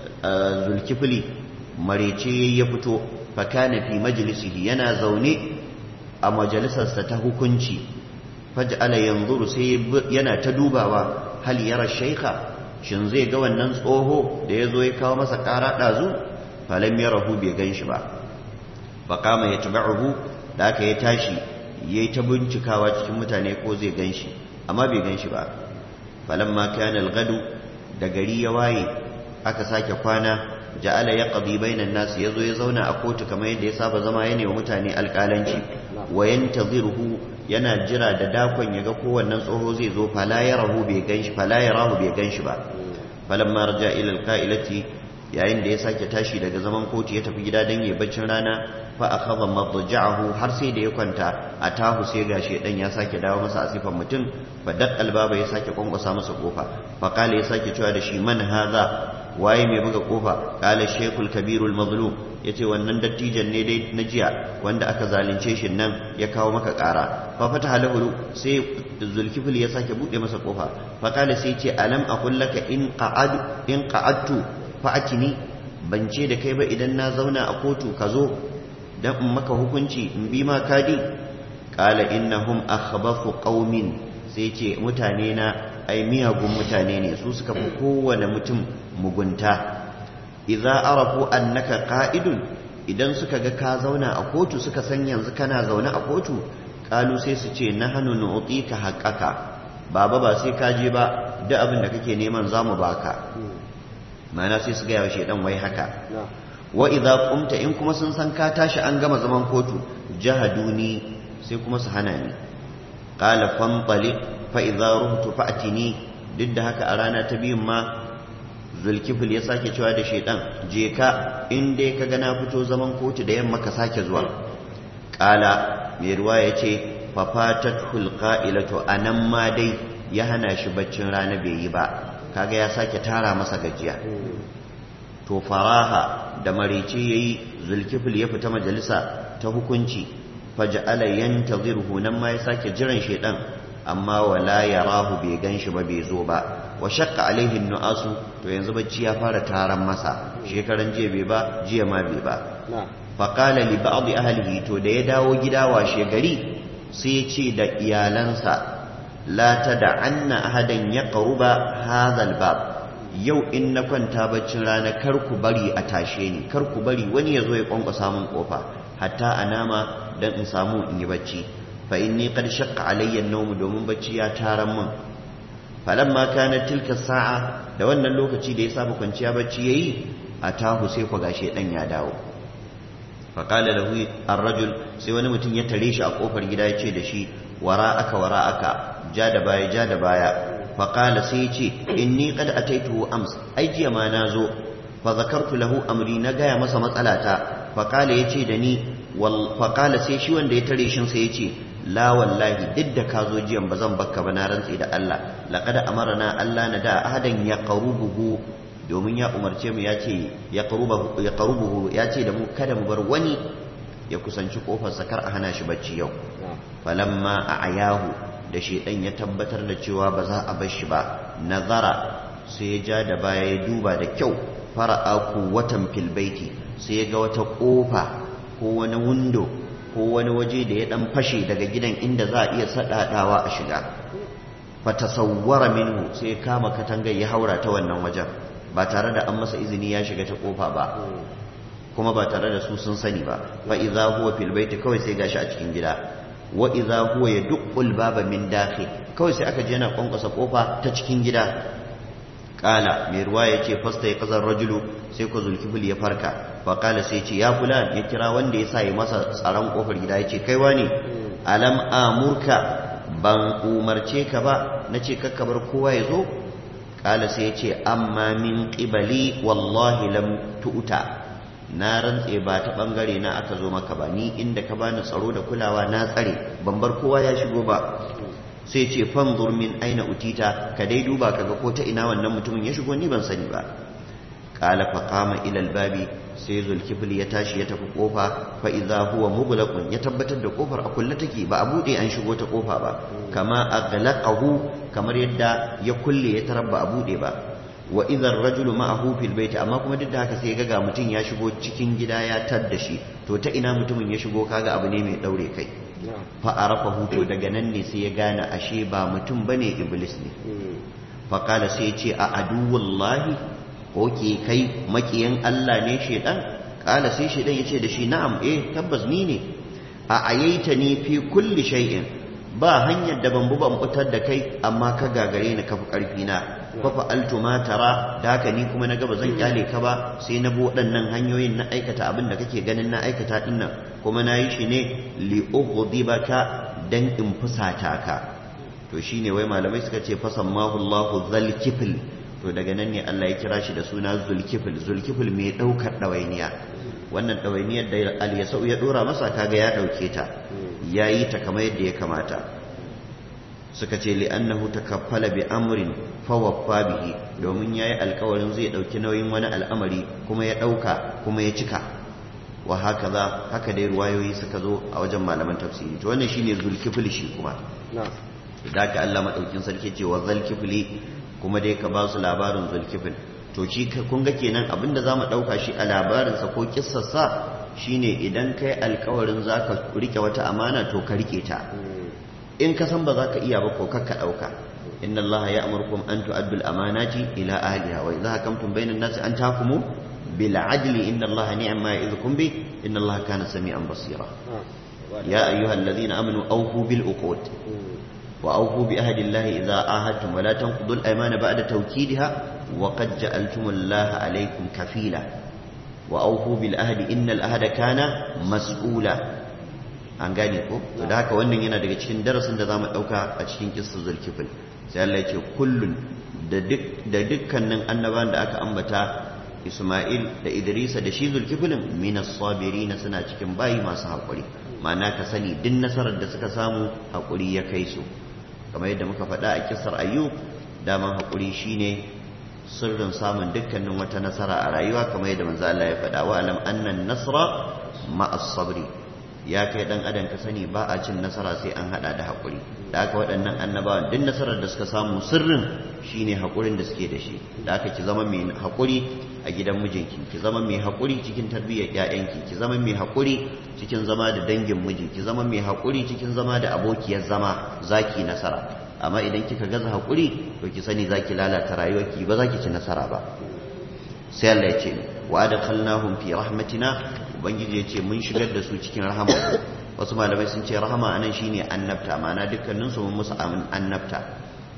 zulkifili marece ya fito fakana fi majlisihi yana zaune a majalisarsa ta hukunci faj'ala yanzuru sai yana ta dubawa hal yara shaykha shin zai ga wannan tsoho da yazo ya kawo masa ƙara dazu falam yarahu bai ganshi ba faqama yatba'uhu da aka ya tashi yayi ta bincikawa cikin mutane ko zai ganshi amma bai ganshi ba falamma kana al-gadu da gari ya waye aka sake kwana ja'ala yaqdi bainan nas yazo ya zauna a kotu kamar yadda ya saba zama yana wa mutane alƙalanci wa yantaziruhu yana jira da dakon yaga kowannen tsoho zai zo fala yarahu bai ganshi fala yarahu bai ganshi ba falamma raja ila alqailati yayin da ya sake tashi daga zaman kotu ya tafi gida dan yayi baccin rana fa akhadha madja'ahu har sai da ya kwanta a tahu sai gashi dan ya sake dawo masa asifan mutum fa daqqal baba ya sake kwankwasa masa kofa fa kale ya sake cewa da shi man hadha waye mai buga kofa kala shekul kabirul mazlum yace wannan dattijan ne dai na jiya wanda aka zalunce shi nan ya kawo maka kara fa fata halahu sai zulkifil ya sake bude masa kofa fa kala sai yace alam aqul laka in qa'ad in qa'adtu fa atini ban ce da kai ba idan na zauna a kotu ka zo dan in maka hukunci in bi ma kadi kala innahum akhbathu qaumin sai ce mutane na ai miyagun mutane ne su suka fi kowane mutum mugunta idza arafu annaka qa'idun idan suka ga ka zauna a kotu suka san yanzu kana zaune a kotu kalu sai su ce nahnu nu'tika haqqaka baba ba sai ka je ba duk abin da kake neman zamu baka ma'ana sai su ga yawa shedan wai haka wa idza qumta in kuma sun san ka tashi an gama zaman kotu jahaduni sai kuma su hana ni qala fanṭaliq fa'iza rubutu fa'atini duk da haka a rana ta biyun ma zulkifil ya sake cewa da shaidan je ka inda ka gana fito zaman kotu da yamma ka sake zuwa ƙala mai ruwa ya ce fafatat hulƙa'ilato a nan ma dai ya hana shi baccin rana bai yi ba kaga ya sake tara masa gajiya to faraha da marice ya yi zulkifil ya fita majalisa ta hukunci faja'ala yantazirhu nan ma ya sake jiran shaidan amma wala yarahu bai ganshi ba bai zo ba wa shaqqa alaihi nu'asu to yanzu bacci ya fara taran masa shekaran jiya bai ba jiya ma bai ba fa qala li ba'd ahlihi to da ya dawo gida washe gari sai ya ce da iyalansa la tad'anna ahadan yaqruba hadha al-bab yau in na kwanta baccin rana kar ku bari a tashe ni kar ku bari wani ya zo ya kwankwasa min kofa hatta anama dan in samu in yi bacci fa inni qad shaqqa alayya an-nawm domin bacci ya taran min falamma kanat tilka sa'a da wannan lokaci da ya saba kwanciya bacci yayi atahu sai ku gashe dan ya dawo fa qala lahu ar-rajul sai wani mutum ya tare shi a kofar gida ya ce da shi wara'aka wara'aka ja da baya ja da baya fa qala sai ya ce inni qad ataituhu ams ai jiya ma na zo fa zakartu lahu amri na gaya masa matsalata fa qala yace da ni fa qala sai shi wanda ya tare shin sai ya ce la wallahi duk da ka zo jiyan ba zan bakka ba na rantsi da Allah laqad amarna Allah na da ahadan ya qarubuhu domin ya umarce mu ya ce ya qarubuhu ya ce da mu kada mu bar wani ya kusanci kofar sakar a hana shi bacci yau falamma a ayahu da shedan ya tabbatar da cewa ba za a bar shi ba nazara sai ya ja da baya ya duba da kyau fara'a watan filbaiti sai ya ga wata kofa ko wani windo ko wani waje da ya dan fashe daga gidan inda za a iya sadadawa a shiga fatasawwara minhu sai ya kama katangar ya haura ta wannan wajen ba tare da an masa izini ya shiga ta kofa ba kuma ba tare da su sun sani ba fa idza huwa fil baiti kawai sai gashi a cikin gida wa idza huwa yadqul baba min dakhil kawai sai aka je yana kwankwasa kofa ta cikin gida kala mai ruwa ya ce fasta ya kazar rajulu sai ku zulkifil ya farka fa kala sai ce ya fulan ya kira wanda ya sa ya masa tsaron kofar gida ya ce kai wani alam amurka ban umarce ka ba na ce kakkabar kowa ya zo kala sai ya ce amma min qibali wallahi lam tu'ta na rantse ba ta bangare na aka zo maka ba ni inda ka bani tsaro da kulawa na tsare ban bar kowa ya shigo ba sai ce fanzur min aina utita ka dai duba kaga ko ta ina wannan mutumin ya shigo ni ban sani ba qala fa qama ila albabi sai zulkifl ya tashi ya tafi kofa fa idza huwa mughlaqun ya tabbatar da kofar a kulle take ba a bude an shigo ta kofa ba kama aghlaqahu kamar yadda ya kulle ya tarar ba a bude ba wa idza ar-rajulu ma'ahu fil bayt amma kuma duk da haka sai ga mutum ya shigo cikin gida ya tadda shi to ta ina mutumin ya shigo kaga abu ne mai daure kai fa'arafa hutu daga nan ne sai ya gane ashe ba mutum ba ne iblis ne faƙala sai ce a aduwallahi ko ke kai makiyan Allah ne shaidan ƙala sai shaidan ya ce da shi na'am eh tabbas ni ne a ayaita ni fi kulli shay'in ba hanyar da ban ban fitar da kai amma ka gagare ni kafi ƙarfi na fa fa'altu ma tara da haka ni kuma na gaba zan kyale ka ba sai na bi waɗannan hanyoyin na aikata abin da kake ganin na aikata dinnan kuma na yi shi ne li'ughdibaka dan in fusata ka to shine wai malamai suka ce fasammahu Allahu zalkifil to daga nan ne Allah ya kira shi da suna zulkifil zulkifil mai daukar dawainiya wannan dawainiyar da al-yasau ya dora masa kaga ya dauke ta yayi ta kamar yadda ya kamata suka ce li'annahu takaffala bi amrin fawaffa bihi domin yayi alkawarin zai dauki nauyin wani al'amari kuma ya dauka kuma ya cika wa haka za haka dai ruwayoyi suka zo a wajen malaman tafsiri to wannan shine zulkifli shi kuma da ka Allah madaukin sarki ce wa zulkifli kuma dai ka ba su labarin zulkifl to shi kun ga kenan abinda zamu dauka shi a labarin sa ko kissar sa shine idan kai alkawarin zaka rike wata amana to ka rike ta in ka san ba za ka iya ba ko kakka dauka inna allaha ya'murukum an tu'addu al-amanati ila ahliha wa idha hakamtum bainan nasi an tahkumu بالعدل إن الله نعم ما يعظكم به إن الله كان سميعا بصيرا يا أيها الذين آمنوا أوفوا بالعقود وأوفوا بعهد الله إذا عاهدتم ولا تنقضوا الأيمان بعد توكيدها وقد جعلتم الله عليكم كفيلا وأوفوا بالعهد إن العهد كان مسؤولا an gane ko to da haka wannan yana daga cikin darasin da zamu dauka a cikin kissar zulkifil sai Allah ya ce kullun da duk da dukkanin annabawan da aka ambata Ismail da Idrisa da shi zulkifilin minas sabirina suna cikin bayi masu haƙuri ma'ana ka sani duk nasarar da suka samu haƙuri ya kai su kamar yadda muka faɗa a kisar ayyub daman haƙuri shine sirrin samun dukkanin wata nasara a rayuwa kamar yadda manzo Allah ya faɗa wa alam annan nasra ma'as sabri ya kai dan adam ka sani ba a cin nasara sai an hada da haƙuri da aka waɗannan annabawan duk nasarar da suka samu sirrin shine haƙurin da suke da shi da aka ki zama mai haƙuri a gidan mijinki ki zama mai haƙuri cikin tarbiyyar ƴaƴanki ki zama mai haƙuri cikin zama da dangin miji ki zama mai haƙuri cikin zama da abokiyar zama zaki nasara amma idan kika gaza haƙuri to ki sani zaki lalata rayuwarki ba zaki ci nasara ba sai Allah ya ce wa adkhalnahum fi rahmatina ubangiji ya ce mun shigar da su cikin rahama wasu malamai sun ce rahama anan shine annabta ma'ana dukkaninsu mun musu annabta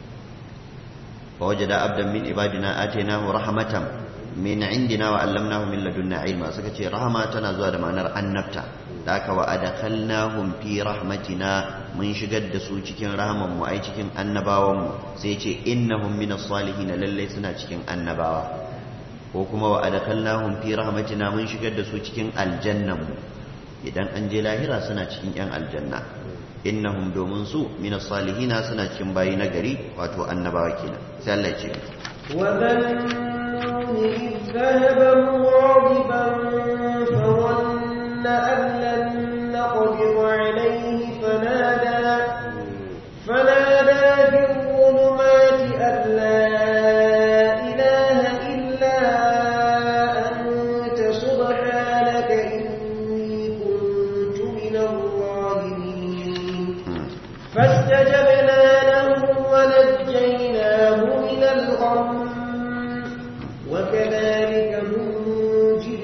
فوجد عبدا من عبادنا آتيناه رحمة من عندنا وعلمناه من لدنا علما سكتي رحمة تنازوا da ma'anar annabta daka wa adkhalnahum fi rahmatina mun shigar da su cikin rahaman mu ai cikin annabawan mu sai ce innahum minas salihin lalle suna cikin annabawa ko kuma wa adkhalnahum fi rahmatina mun shigar da su cikin aljannan mu idan an je lahira suna cikin yan aljanna innahum domin su minas salihina suna cikin bayi na gari wato annabawa kenan sai Allah ya ce إذ ذهب مغاضبا فظن أن لن نقدر عليه فنادى فنادى في الظلمات أن لا إله إلا أنت سبحانك إني كنت من الظالمين فاستجبنا له ونجيناه من الغم وكذلك ننجي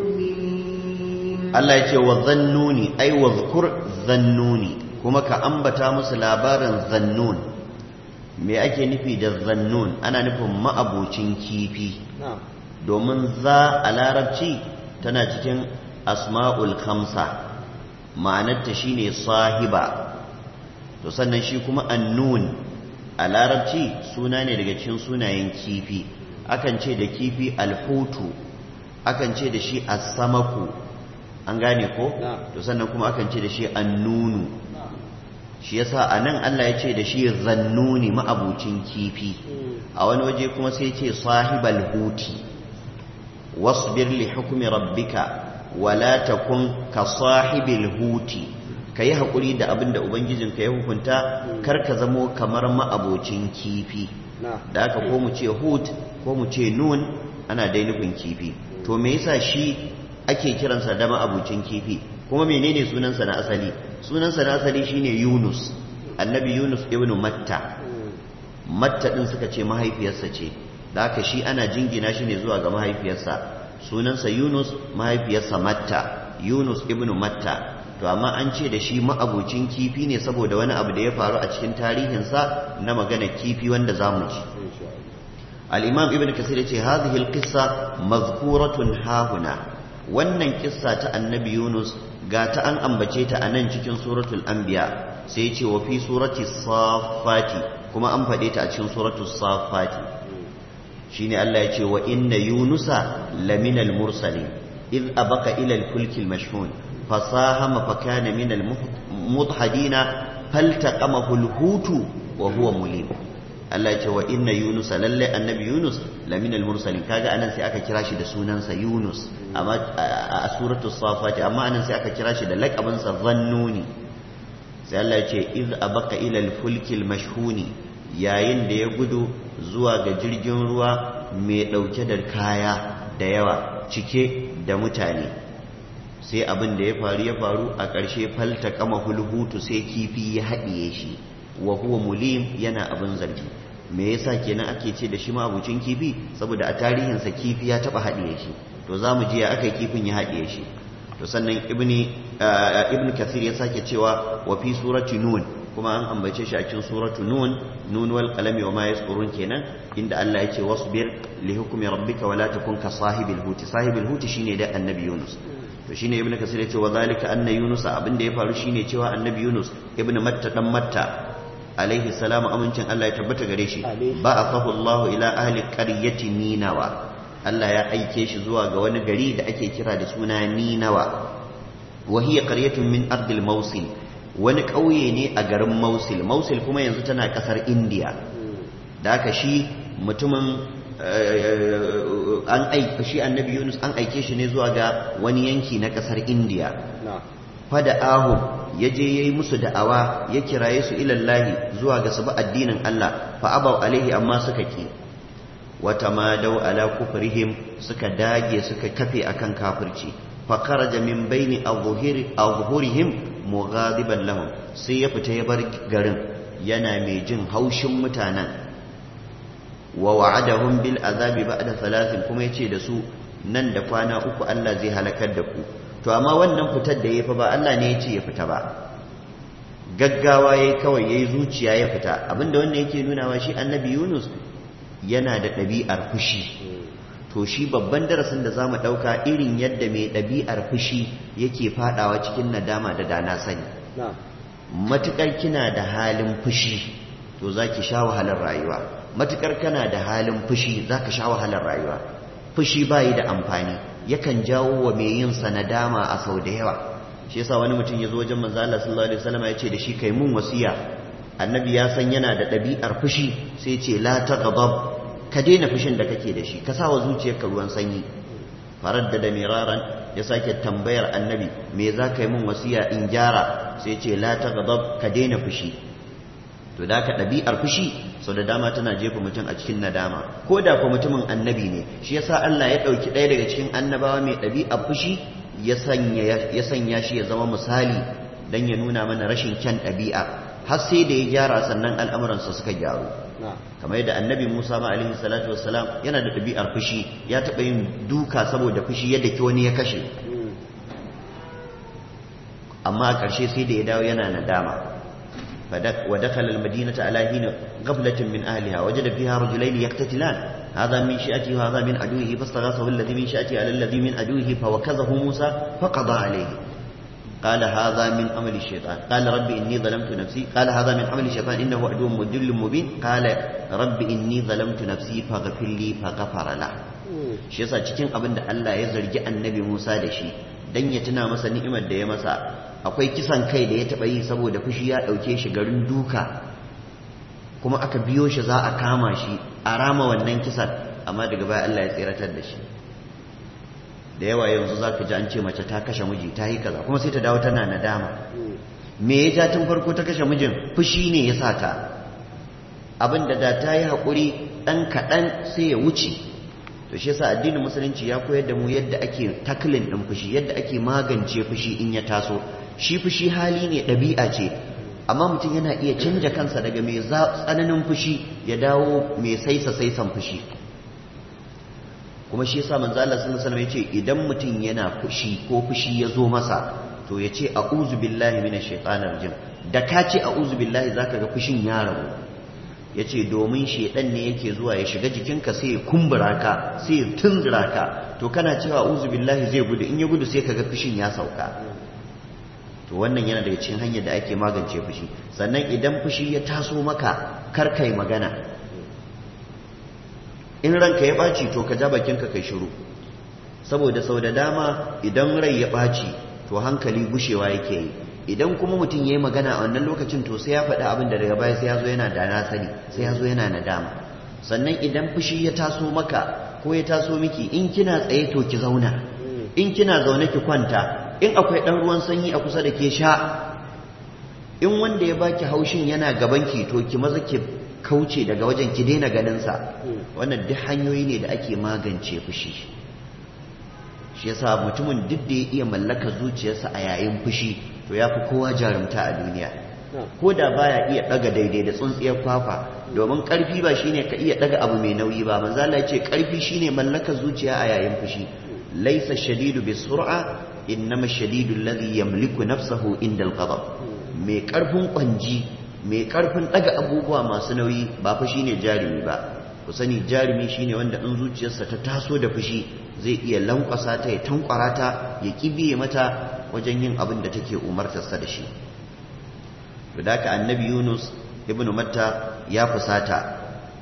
المؤمنين Allah ya ce wa zannuni ai wa zukur zannuni kuma ka ambata musu labarin zannun me ake nufi da zannun ana nufin ma'abocin kifi na'am domin za a larabci tana cikin asma'ul khamsa ma'anarta shine sahiba to sannan shi kuma annun a larabci suna ne daga cikin sunayen kifi akan ce da kifi alhutu akan ce da shi as-samaku an gane ko Na'am. to sannan kuma akan ce da shi annunu shi yasa anan Allah ya ce da shi zannuni ma'abucin kifi a wani waje kuma sai ce sahibal huti wasbir li hukmi rabbika wala takun ka sahibil huti kayi hakuri da abin da ubangijinka ya hukunta kar ka zamo kamar ma'abocin kifi na'am da haka ko mu ce hut ko mu ce nun ana dai nufin kifi to me yasa shi ake kiransa da ma'abucin kifi kuma menene sunansa na asali sunansa na asali shine Yunus annabi Yunus ibn Matta Matta din suka ce mahaifiyarsa ce da haka shi ana jingina shi ne zuwa ga mahaifiyarsa sunansa Yunus mahaifiyarsa Matta Yunus ibn Matta to amma an ce da shi ma'abucin kifi ne saboda wani abu da ya faru a cikin tarihinsa na magana kifi wanda zamu ji الإمام ابن كثير يقول هذه القصة مذكورة هاهنا wannan kissa ta annabi Yunus ga ta an ambace ta a nan cikin suratul anbiya sai ce wa fi surati safati kuma an faɗe ta a cikin suratul safati shine Allah ya ce wa inna yunusa laminal mursalin id abaka ila al-fulki al-mashhun fasahama fa kana min al-mudhadina faltaqamahu al-hutu wa huwa mulim Allah ya ce wa inna Yunus lalle annabi Yunus laminal mursalin kaga anan sai aka kira shi da sunansa Yunus amma a suratul safat amma anan sai aka kira shi da laqabin sa zannuni sai Allah ya ce iz abaka ila al-fulki al-mashhuni yayin da ya gudu zuwa ga jirgin ruwa mai dauke da kaya da yawa cike da mutane sai abin da ya faru ya faru a ƙarshe falta kama hulhutu sai kifi ya haɗiye shi wa huwa mulim yana abin zargi me yasa kenan ake ce da shi ma abucin kifi saboda a tarihinsa kifi ya taba haɗiye shi to za mu ji ya aka kifin ya haɗiye shi to sannan ibni ibn kathir ya sake cewa wa fi surati nun kuma an ambace shi a cikin suratu nun nun wal qalami wa ma yasqurun kenan inda Allah ya ce wasbir li hukmi rabbika wa la takun ka sahibil huti sahibil huti shine da annabi yunus to shine ibn kasir ya ce wa zalika anna yunus abin da ya faru shine cewa annabi yunus ibn matta dan matta alaihi salamu amincin Allah ya tabbata gare shi ba'athahu Allah ila ahli qaryati ninawa Allah ya aike shi zuwa ga wani gari da ake kira da suna ninawa wa hiya qaryatun min ardil mawsil wani ƙauye ne a garin mausil mausil kuma yanzu tana ƙasar indiya da aka shi mutumin an aika shi annabi yunus an aike shi ne zuwa ga wani yanki na ƙasar indiya fada ahu ya je ya yi musu da'awa ya kiraye su ilallahi zuwa ga su bi addinin Allah fa abau alaihi amma suka ki wata ma dau ala kufrihim suka dage suka kafe akan kafirci fa kharaja min baini azhurihim mughadiban lahum sai ya fita ya bar garin yana mai jin haushin mutanen wa wa'adahum bil azabi ba'da thalathin kuma yace da su nan da kwana uku Allah zai halakar da ku to amma wannan fitar da ya fa ba Allah ne ya ce ya fita ba gaggawa yayi kawai yayi zuciya ya fita abinda wannan yake nunawa shi annabi Yunus yana da ɗabi'ar fushi to shi babban darasin da zamu ɗauka irin yadda mai ɗabi'ar fushi yake fadawa cikin nadama da dana sani matukar kina da halin fushi to zaki sha wahalar rayuwa matukar kana da halin fushi zaka sha wahalar rayuwa fushi bayi da amfani yakan jawo wa mai yin sa nadama a sau da yawa shi yasa wani mutum ya zo wajen manzo Allah sallallahu alaihi wasallam ya ce da shi kai mun wasiya annabi ya san yana da ɗabi'ar fushi sai ce la taghdab ka daina fushin da kake da shi ka sa wa zuciyarka ruwan sanyi farar da miraran ya sake tambayar annabi me za ka yi min wasiya in gyara sai ce la ta ka daina fushi to da ka ɗabi'ar fushi sau da dama tana jefa mutum a cikin nadama ko da ko mutumin annabi ne shi yasa Allah ya ɗauki ɗaya daga cikin annabawa mai ɗabi'ar fushi ya sanya shi ya zama misali don ya nuna mana rashin kyan ɗabi'a har sai da ya gyara sannan al'amuransa suka gyaru kamar yadda annabi musa ma alaihi salatu wassalam yana da ɗabi'ar fushi ya taɓa yin duka saboda fushi yadda ki wani ya kashe amma a ƙarshe sai da ya dawo yana nadama ودخل المدينة على حين غفلة من أهلها وجد فيها رجلين يقتتلان هذا من شأته وهذا من عدوه فاستغاثه الذي من شأته على الذي من عدوه فوكزه موسى فقضى عليه قال هذا من عمل الشيطان قال رب إني ظلمت نفسي قال هذا من عمل الشيطان إنه عدو مدل مبين قال رب إني ظلمت نفسي فاغفر لي فغفر له shi yasa cikin abin da Allah ya zargi annabi Musa da shi dan ya tuna masa ni'imar da ya masa akwai kisan kai da ya taɓa yi saboda fushi ya ɗauke shi garin duka kuma aka biyo shi za a kama shi a rama wannan kisan amma daga baya Allah ya tseratar da shi da yawa yanzu za ka ji an ce mace ta kashe miji ta yi kaza kuma sai ta dawo tana nadama me ya ja tun farko ta kashe mijin fushi ne ya sa ta abin da da ta yi haƙuri ɗan kaɗan sai ya wuce to shi yasa addinin musulunci ya koyar da mu yadda ake taklin ɗin fushi yadda ake magance fushi in ya taso shi fushi hali ne ɗabi'a ce amma mutum yana iya canja kansa daga mai tsananin fushi ya dawo mai saisa saisan fushi kuma shi yasa manzo Allah sallallahu alaihi wasallam yace idan mutum yana fushi ko fushi ya zo masa to yace a'udhu billahi minash shaitanir rajim da ka ce a'udhu billahi zaka ga fushin ya rabu yace domin shedan ne yake zuwa ya shiga jikinka sai ya kumbura ka sai ya tunzura ka to kana cewa a'udhu billahi zai gudu in ya gudu sai kaga fushin ya sauka to wannan yana daga cikin hanyar da ake magance fushi sannan idan fushi ya taso maka kar kai magana in ranka ya ɓaci to ka ja bakinka kai shiru saboda sau da dama idan rai ya ɓaci to hankali gushewa yake yi idan kuma mutum ya yi magana a wannan lokacin to sai ya faɗi abin da daga baya sai ya zo yana da na sani sai ya zo yana nadama sannan idan fushi ya taso maka ko ya taso miki in kina tsaye to ki zauna in kina zaune ki kwanta in akwai ɗan ruwan sanyi a kusa da ke sha in wanda ya baki haushin yana gabanki to ki maza ki kauce daga wajen ki daina ganinsa wannan duk hanyoyi ne da ake magance fushi shi yasa mutumin duk da ya iya mallaka zuciyarsa a yayin fushi to ya fi kowa jarumta a duniya ko da baya iya daga daidai da tsuntsiyar kwakwa domin karfi ba shine ka iya daga abu mai nauyi ba manzo Allah ya ce karfi shine mallaka zuciya a yayin fushi laysa shadidu bisur'a innama shadidu alladhi yamliku nafsahu inda al-ghadab mai karfin kwanji mai karfin daga abubuwa masu nauyi ba fa shine jarumi ba ku sani jarumi shine wanda in zuciyarsa ta taso da fushi zai iya lankwasa ta ya tankwara ta ya kibiye mata wajen yin abin da take umartarsa da shi to da ka annabi Yunus ibnu Matta ya fusata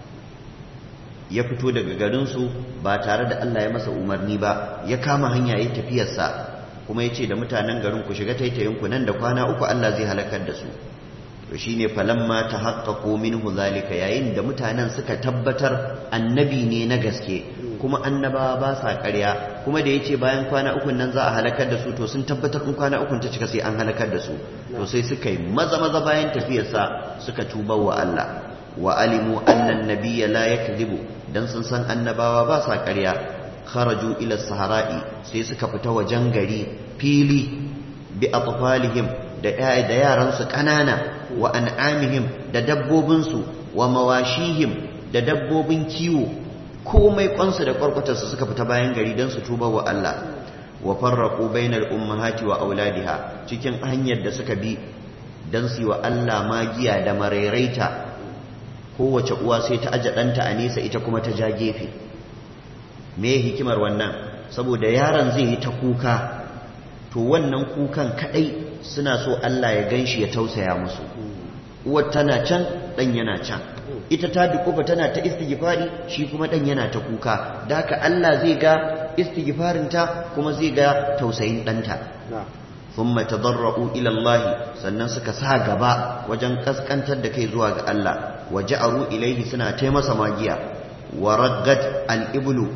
ya fito daga garinsu ba tare da Allah ya masa umarni ba ya kama hanya ya tafiyarsa kuma ya ce da mutanen garin ku shiga taitayinku nan da kwana uku Allah zai halakar da su to shine falamma tahaqqaqu minhu zalika yayin da mutanen suka tabbatar annabi ne na gaske kuma annabawa ba sa ƙarya kuma da yace bayan kwana uku nan za a halakar da su to sun tabbatar in kwana uku ta cika sai an halakar da su to sai suka yi maza maza bayan tafiyarsa suka tuba wa Allah wa alimu anna an-nabiyya la yakdhibu dan sun san annabawa ba sa ƙarya kharaju ila sahara'i sai suka fita wajen gari fili bi atfalihim da da yaransu ƙanana wa an'amihim da dabbobinsu wa mawashihim da dabbobin kiwo komai kwansu da kwarkwatarsu suka fita bayan gari don su tuba wa Allah wa farraqu bainal ummahati wa auladiha cikin hanyar da suka bi don su wa Allah magiya da marairaita kowace uwa sai ta aje ɗanta a nesa ita kuma ta ja gefe me hikimar wannan saboda yaron zai yi ta kuka to wannan kukan kadai suna so Allah ya ganshi ya tausaya musu uwar tana can dan yana can ita ta dukufa tana ta istighfari shi kuma dan yana ta kuka da haka Allah zai ga istighfarin ta kuma zai ga tausayin danta thumma tadarra'u ila Allah sannan suka sa gaba wajen kaskantar da kai zuwa ga Allah waja'aru ilaihi suna taimasa magiya wa raggat al-iblu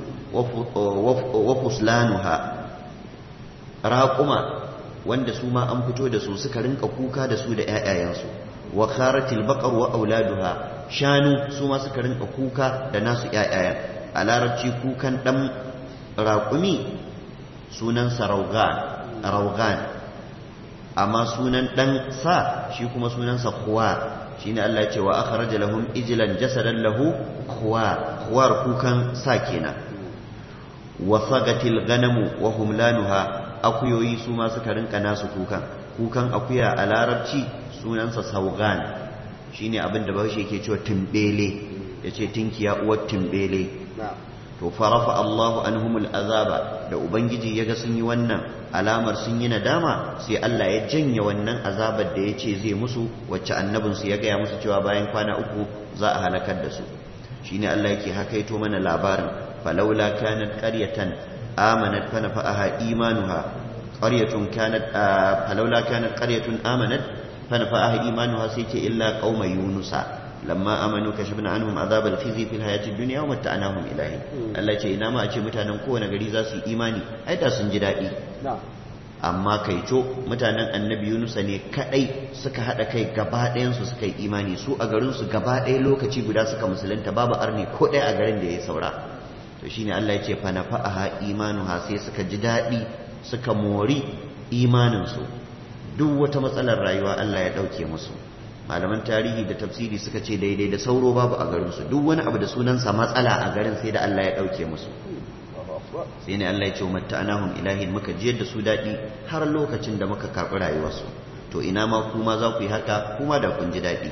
wa fuslanuha raquma wanda su ma an fito da su suka rinka kuka da su da ƴaƴayensu wa kharatil baqar wa auladuha shanu su ma suka rinka kuka da nasu ƴaƴayen a larabci kukan dan raƙumi sunansa raugan amma sunan dan sa shi kuma sunansa kuwa shine Allah ya ce wa akhraja lahum ijlan jasadan lahu khuwar khuwar kukan sa kenan wa sagatil ganamu wa humlanuha akuyoyi su ma suka rinka nasu kukan kukan akuya a larabci sunansa saugan shine abin da bahaushe yake cewa tumbele yace tinkiya uwar tumbele to farafa Allahu anhumul azaba da ubangiji yaga sun yi wannan alamar sun yi nadama sai Allah ya janye wannan azabar da yace zai musu wacce annabin su ya gaya musu cewa bayan kwana uku za a halakar da su shine Allah yake hakaito mana labarin falawla kanat qaryatan amanat fa nafa'aha imanuha qaryatun kanat falawla kanat qaryatun amanat fa nafa'aha imanuha sai ce illa qauma yunusa lamma amanu kashafna anhum azab al-khizy fil hayati dunya wa mata'nahum ilahi Allah ce ina ma a ce mutanen kowane gari za su yi imani ai da sun ji daɗi amma kaico mutanen annabi Yunus ne kadai suka hada kai gaba ɗayan su suka yi imani su a garin su gaba ɗaya lokaci guda suka musulunta babu arni ko ɗaya a garin da ya saura to shine Allah ya ce fa nafa'aha imanuha sai suka ji daɗi suka mori imanin su duk wata matsalar rayuwa Allah ya ɗauke musu malaman tarihi da tafsiri suka ce daidai da sauro babu a garinsu duk wani abu da sunansa matsala a garin sai da Allah ya ɗauke musu sai ne Allah ya ce matta anahum ilahin muka jiyar da su daɗi har lokacin da muka karɓi rayuwarsu to ina ma kuma za ku yi haka kuma da kun ji daɗi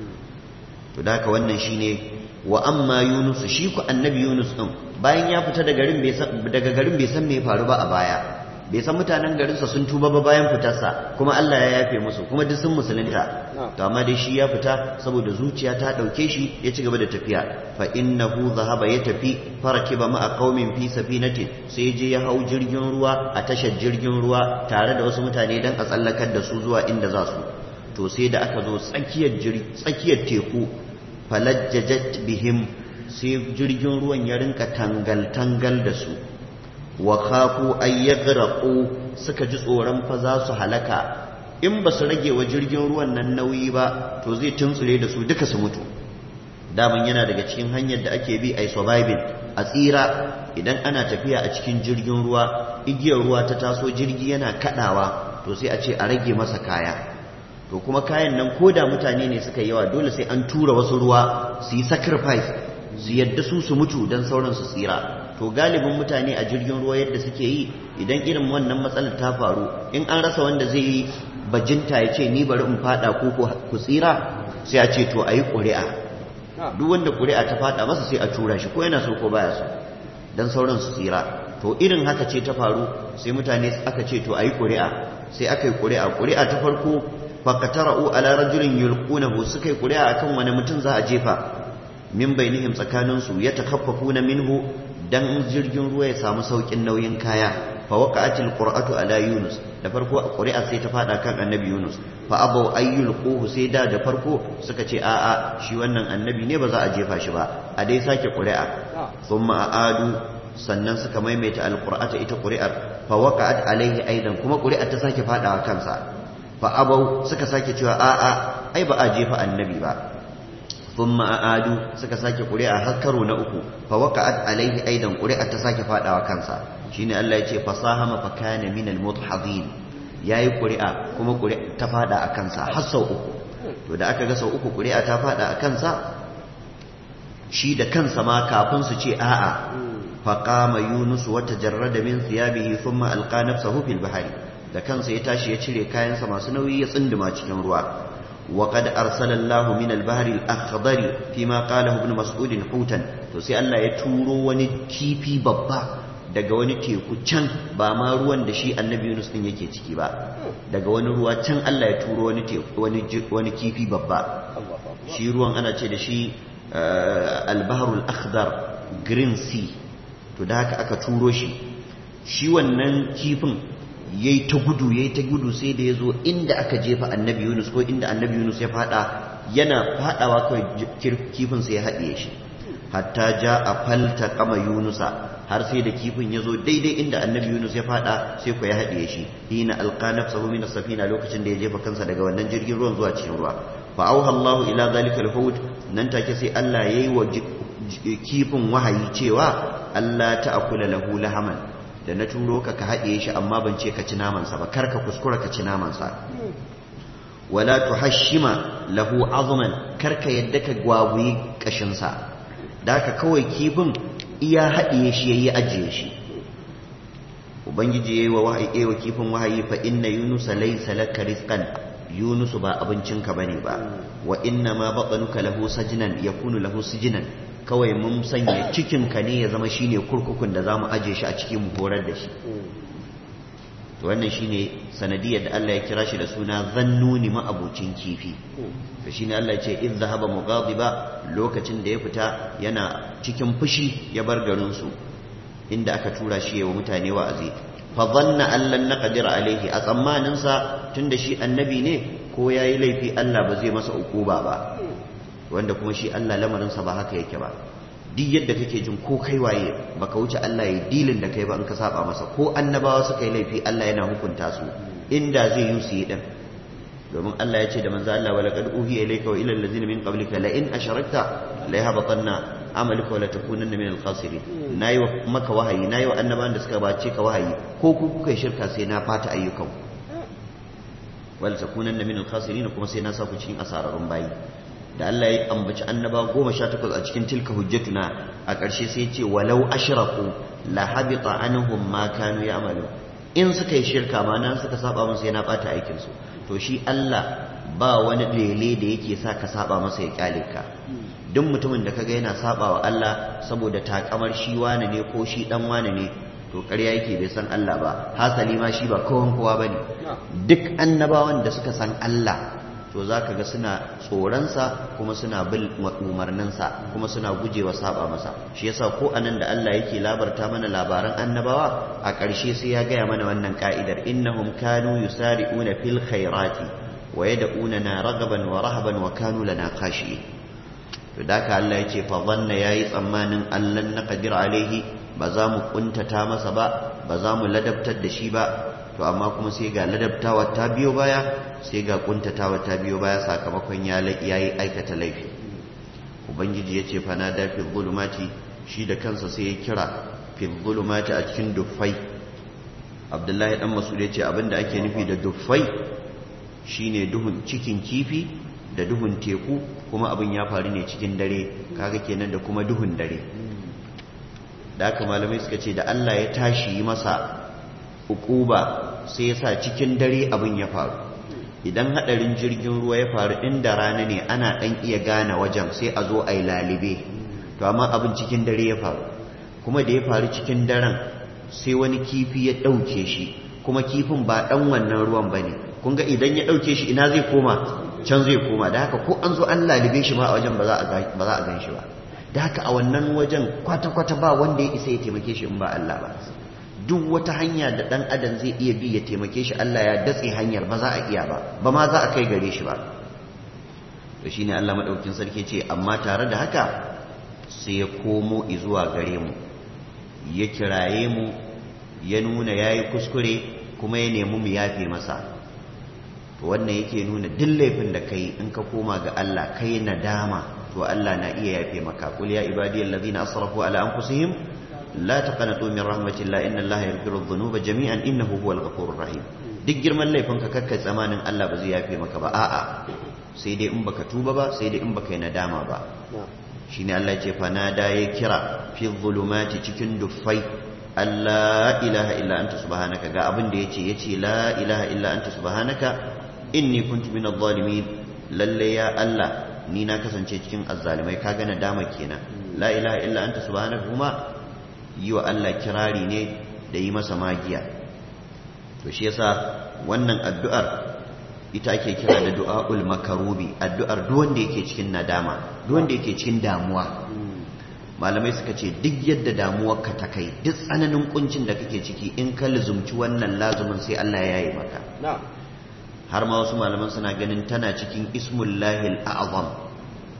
to da haka wannan shine wa amma yunus shi ku annabi yunus din bayan ya fita daga garin bai san me ya faru ba a baya bai san mutanen garinsa sun tuba ba bayan fitarsa kuma Allah ya yafe musu kuma duk sun musulunta to amma dai shi ya fita saboda zuciya ta dauke shi ya ci gaba da tafiya fa innahu zahaba ya tafi farakiba ma'a qaumin fi safinatin sai je ya hau jirgin ruwa a tashar jirgin ruwa tare da wasu mutane dan a tsallakar da su zuwa inda za su to sai da aka zo tsakiyar tsakiyar teku falajjajat bihim sai jirgin ruwan ya rinka tangal tangal da su wa khafu ay yaghraqu suka ji tsoron fa za su halaka in ba su rage wa jirgin ruwan nan nauyi ba to zai tuntsure da su duka su mutu daman yana daga cikin hanyar da ake bi ai surviving a tsira idan ana tafiya a cikin jirgin ruwa igiyar ruwa ta taso jirgi yana kadawa to sai a ce a rage masa kaya to kuma kayan nan ko da mutane ne suka yawa dole sai an tura wasu ruwa su yi sacrifice su yadda su su mutu don sauran su tsira to galibin mutane a jirgin ruwa yadda suke yi idan irin wannan matsalar ta faru in an rasa wanda zai yi bajinta ya ce ni bari in fada ko ku tsira sai a ce to a yi ƙuri'a duk wanda ƙuri'a ta fada masa sai a tura shi ko yana so ko baya so don sauran su tsira to irin haka ce ta faru sai mutane aka ce to a yi ƙuri'a sai aka yi ƙuri'a ƙuri'a ta farko faqatara'u ala rajulin yulqunahu suka yi ƙuri'a akan wani mutum za a jefa min bainihim tsakaninsu ya takaffafuna minhu dan jirgin ruwa ya samu saukin nauyin kaya fa waqa'atil qur'atu ala yunus da farko qur'a sai ta fada kan annabi yunus fa abaw ayyul quhu sai da da farko suka ce a'a shi wannan annabi ne ba za a jefa shi ba a dai sake qur'a thumma aadu sannan suka maimaita alqur'ata ita qur'ar fa waqa'at alaihi aidan kuma qur'ar ta sake fadawa kansa fa abaw suka sake cewa a'a ai ba a jefa annabi ba ثم أعادوا suka sake ƙuri'a har karo na uku fa waqa'at alaihi aidan ƙuri'a ta sake fadawa kansa shine Allah ya ce fasahama fa kana min al-mudhadin yayi ƙuri'a kuma ƙuri'a ta fada a kansa har sau uku to da aka ga sau uku ƙuri'a ta fada a kansa shi da kansa ma kafin su ce a'a fa qama yunus wa tajarrada min thiyabihi thumma alqa nafsahu fil bahri da kansa ya tashi ya cire kayansa masu nauyi ya tsinduma cikin ruwa وقد أرسل الله من البحر الأخضر فيما قاله ابن مسعود حوتا to sai Allah ya turo wani kifi babba daga wani teku can ba ma ruwan da shi annabi Yunus din yake ciki ba daga wani ruwa can Allah ya turo wani teku wani wani kifi babba shi ruwan ana ce da shi al-bahrul akhdar green sea to da haka aka turo shi shi wannan kifin yayi ta gudu yayi ta gudu sai da yazo inda aka jefa annabi Yunus ko inda annabi Yunus ya fada yana fadawa kawai kifin sai ya haɗiye shi hatta ja a falta kama yunusa har sai da kifin ya zo daidai inda annabi yunus ya fada sai ku ya haɗiye shi hina alqana sahu min safina lokacin da ya jefa kansa daga wannan jirgin ruwan zuwa cikin ruwa fa auha Allahu ila zalika al nan take sai Allah yayi wa kifin wahayi cewa Allah ta'kula lahu lahaman da na turo ka ka haɗiye shi amma ban ce ka ci namansa ba kar ka kuskura ka ci namansa wala tuhashima lahu azman kar ka yadda ka gwagwi kashinsa da ka kawai kifin iya haɗiye shi yayi ajiye shi ubangiji yayi wa wahayi yayi wa kifin wahayi fa inna yunusa laysa laka rizqan yunusu ba abincinka bane ba wa inna ma batanuka lahu sajnan yakunu lahu sijnan kawai mun sanya cikinka ne ya zama shine kurkukun da zamu aje shi a cikin mu horar da shi to wannan shine sanadiyar da Allah ya kira shi da suna zannuni ma'abucin kifi to shine Allah ya ce in zahaba mughadiba lokacin da ya fita yana cikin fushi ya bar garin su inda aka tura shi wa mutane wa'azi fa dhanna an lan naqdir alaihi a tsammanin sa tunda shi annabi ne ko yayi laifi Allah ba zai masa ukuba ba wanda kuma shi Allah lamarinsa ba haka yake ba duk yadda kake jin ko kai waye baka wuce Allah ya dilin da kai ba in ka saba masa ko annabawa suka yi laifi Allah yana hukunta su inda zai yi su yi din domin Allah ya ce da manzo Allah wala qad uhiya ilayka wa ila allazina min qablika la in asharakta la yahbatanna amaluka wa la takunanna min al-khasirin nayi maka wahayi nayi wa annabawan da suka bace ka wahayi ko ku kuka shirka sai na fata ayyukan wal takunanna min al-khasirin kuma sai na sa ku cikin asararun bayi da Allah ya ambaci annaba goma sha takwas a cikin tilka hujjatuna a ƙarshe sai ce walau ashraku la habita anhum ma kanu ya'malu in suka yi shirka ma nan suka saba musu yana bata aikin su to shi Allah ba wani lele da yake sa ka saba masa ya kyale ka duk mutumin da kaga yana saba wa Allah saboda takamar shi wane ne ko shi dan wane ne to ƙarya yake bai san Allah ba hasali ma shi ba kowan kowa bane duk annabawan da suka san Allah to za ka ga suna tsoronsa kuma suna bin umarninsa kuma suna gujewa saba masa shi yasa ko anan da Allah yake labarta mana labaran annabawa a ƙarshe sai ya gaya mana wannan ka'idar innahum kanu yusari'una fil khairati wa yad'unana ragaban wa rahaban wa kanu lana khashi'in to da ka Allah yace fa dhanna yayi tsammanin allan naqdir alaihi ba za mu kuntata masa ba ba za mu ladabtar da shi ba to amma kuma sai ga ladabtawa ta biyo baya sai ga kuntatawa ta biyo baya sakamakon ya yi aikata laifi ubangiji ya ce fana da fi zulumati shi da kansa sai ya kira fi zulumati a cikin duffai abdullahi dan masu ya ce abinda ake nufi da duffai shine duhun cikin kifi da duhun teku kuma abin ya faru ne cikin dare kaga kenan da kuma duhun dare da haka malamai suka ce da Allah ya tashi masa ukuba sai ya sa cikin dare abin ya faru idan hadarin jirgin ruwa ya faru inda rana ne ana dan iya gane wajen sai a zo a yi lalibe to amma abin cikin dare ya faru kuma da ya faru cikin daren sai wani kifi ya ɗauke shi kuma kifin ba ɗan wannan ruwan ba ne kun ga idan ya ɗauke shi ina zai koma can zai koma da haka ko an zo an lalibe shi ma a wajen ba za a gan shi ba da haka a wannan wajen kwata-kwata ba wanda ya isa ya taimake shi in ba Allah ba duk wata hanya da ɗan adam zai iya bi ya taimake shi Allah ya datse hanyar ba za a iya ba ba ma za a kai gare shi ba to shine Allah madaukakin sarki ce amma tare da haka sai ya komo zuwa gare mu ya kiraye mu ya nuna yayi kuskure kuma ya nemi mu yafe masa to wannan yake nuna duk laifin da kai in ka koma ga Allah kai nadama to Allah na iya yafe maka qul ya ibadiyal ladina asrafu ala anfusihim la taqnatu min rahmatillah inna allaha yaghfiru dhunuba jami'an innahu huwal ghafurur rahim duk girman laifin ka kakkai tsamanin Allah ba zai yafe maka ba a'a sai dai in baka tuba ba sai dai in baka yi nadama ba shine Allah ce fa nada ya kira fi dhulumati cikin duffai Allah ilaha illa anta subhanaka ga abin da yace yace la ilaha illa anta subhanaka inni kuntu minadh zalimin lalle ya Allah ni na kasance cikin azzalimai kaga nadama kenan la ilaha illa anta subhanaka kuma yi wa Allah kirari ne da yi masa magiya to shi yasa wannan addu'ar ita ake kira da du'a'ul makarubi addu'ar duk wanda yake cikin nadama duk wanda yake cikin damuwa malamai suka ce duk yadda damuwar ka ta kai duk tsananin kuncin da kake ciki in ka luzumci wannan lazumin sai Allah ya yi maka har ma wasu malaman suna ganin tana cikin ismullahil a'zam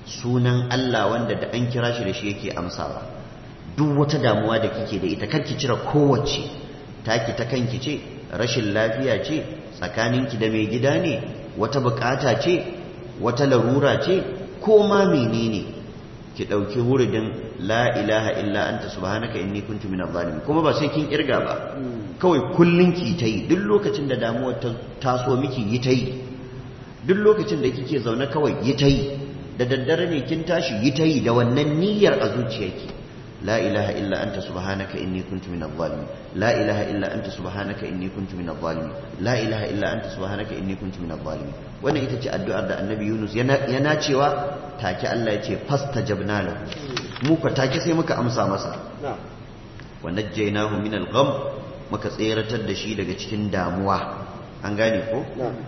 sunan Allah wanda da an kira shi da shi yake amsawa duk wata damuwa da kike da ita karki cire kowace taki ta kanki ce rashin lafiya ce tsakaninki da mai gida ne wata bukata ce wata larura ce ko ma menene ki ɗauki wuridin la ilaha illa anta subhanaka inni kuntu minadh zalimin kuma ba sai kin kirga ba kawai kullun ki ta yi duk lokacin da damuwar ta taso miki yi ta yi duk lokacin da kike zaune kawai yi ta yi da daddare ne kin tashi yi ta yi da wannan niyyar a zuciyarki la ilaha illa anta subhanaka inni kuntu minadh zalimin la ilaha illa anta subhanaka inni kuntu minadh zalimin la ilaha illa anta subhanaka inni kuntu minadh zalimin wannan ita ce addu'ar da annabi Yunus yana cewa take Allah ya ce fastajabna lahu mu ka take sai muka amsa masa wa najjaynahu min al-gham muka tseratar da shi daga cikin damuwa an gane ko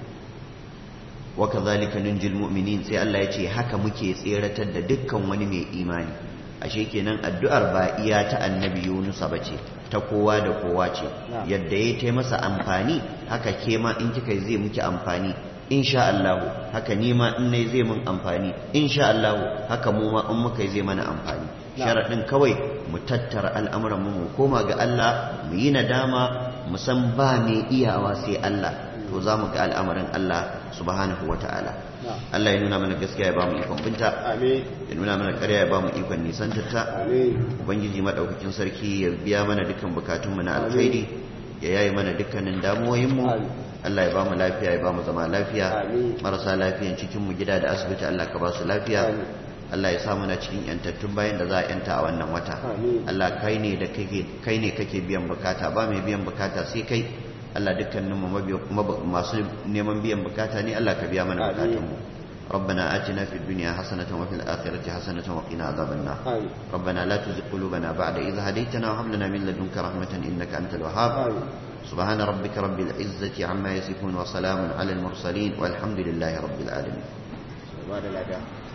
wa kadhalika nunjil mu'minin sai Allah ya ce haka muke tseratar da dukkan wani mai imani ashe kenan addu'ar ba iya ta annabi Yunus ba ce ta kowa da kowa ce yadda ya ta masa amfani haka ke ma in kika zai muke amfani insha Allah haka ni ma in nayi zai mun amfani insha Allah haka mu ma in muka zai mana amfani sharadin kawai mu tattara al'amuran mu mu koma ga Allah mu yi nadama mu san ba mai iyawa sai Allah to za mu ga al'amarin Allah subhanahu wata'ala Allah ya nuna mana gaskiya ya ba mu ikon binta ya nuna mana ƙarya ya ba mu ikon nisantarta ubangiji madaukakin sarki ya biya mana dukkan bukatunmu na alkhairi ya yayi mana dukkanin damuwoyinmu Allah ya ba mu lafiya ya ba mu zama lafiya marasa lafiyan cikin mu gida da asibiti Allah ka ba su lafiya Allah ya sa muna cikin yantattun bayan da za a yanta a wannan wata Allah kai ne da kake kai ne kake biyan bukata ba mai biyan bukata sai kai Allah dukkanin mu masu neman biyan bukata ne Allah ka biya mana bukatun mu ربنا آتنا في الدنيا حسنة وفي الآخرة حسنة وقنا عذاب النار ربنا لا تزغ قلوبنا بعد إذ هديتنا وهب لنا من لدنك رحمة إنك أنت الوهاب سبحان ربك رب العزة عما يصفون وسلام على المرسلين والحمد لله رب العالمين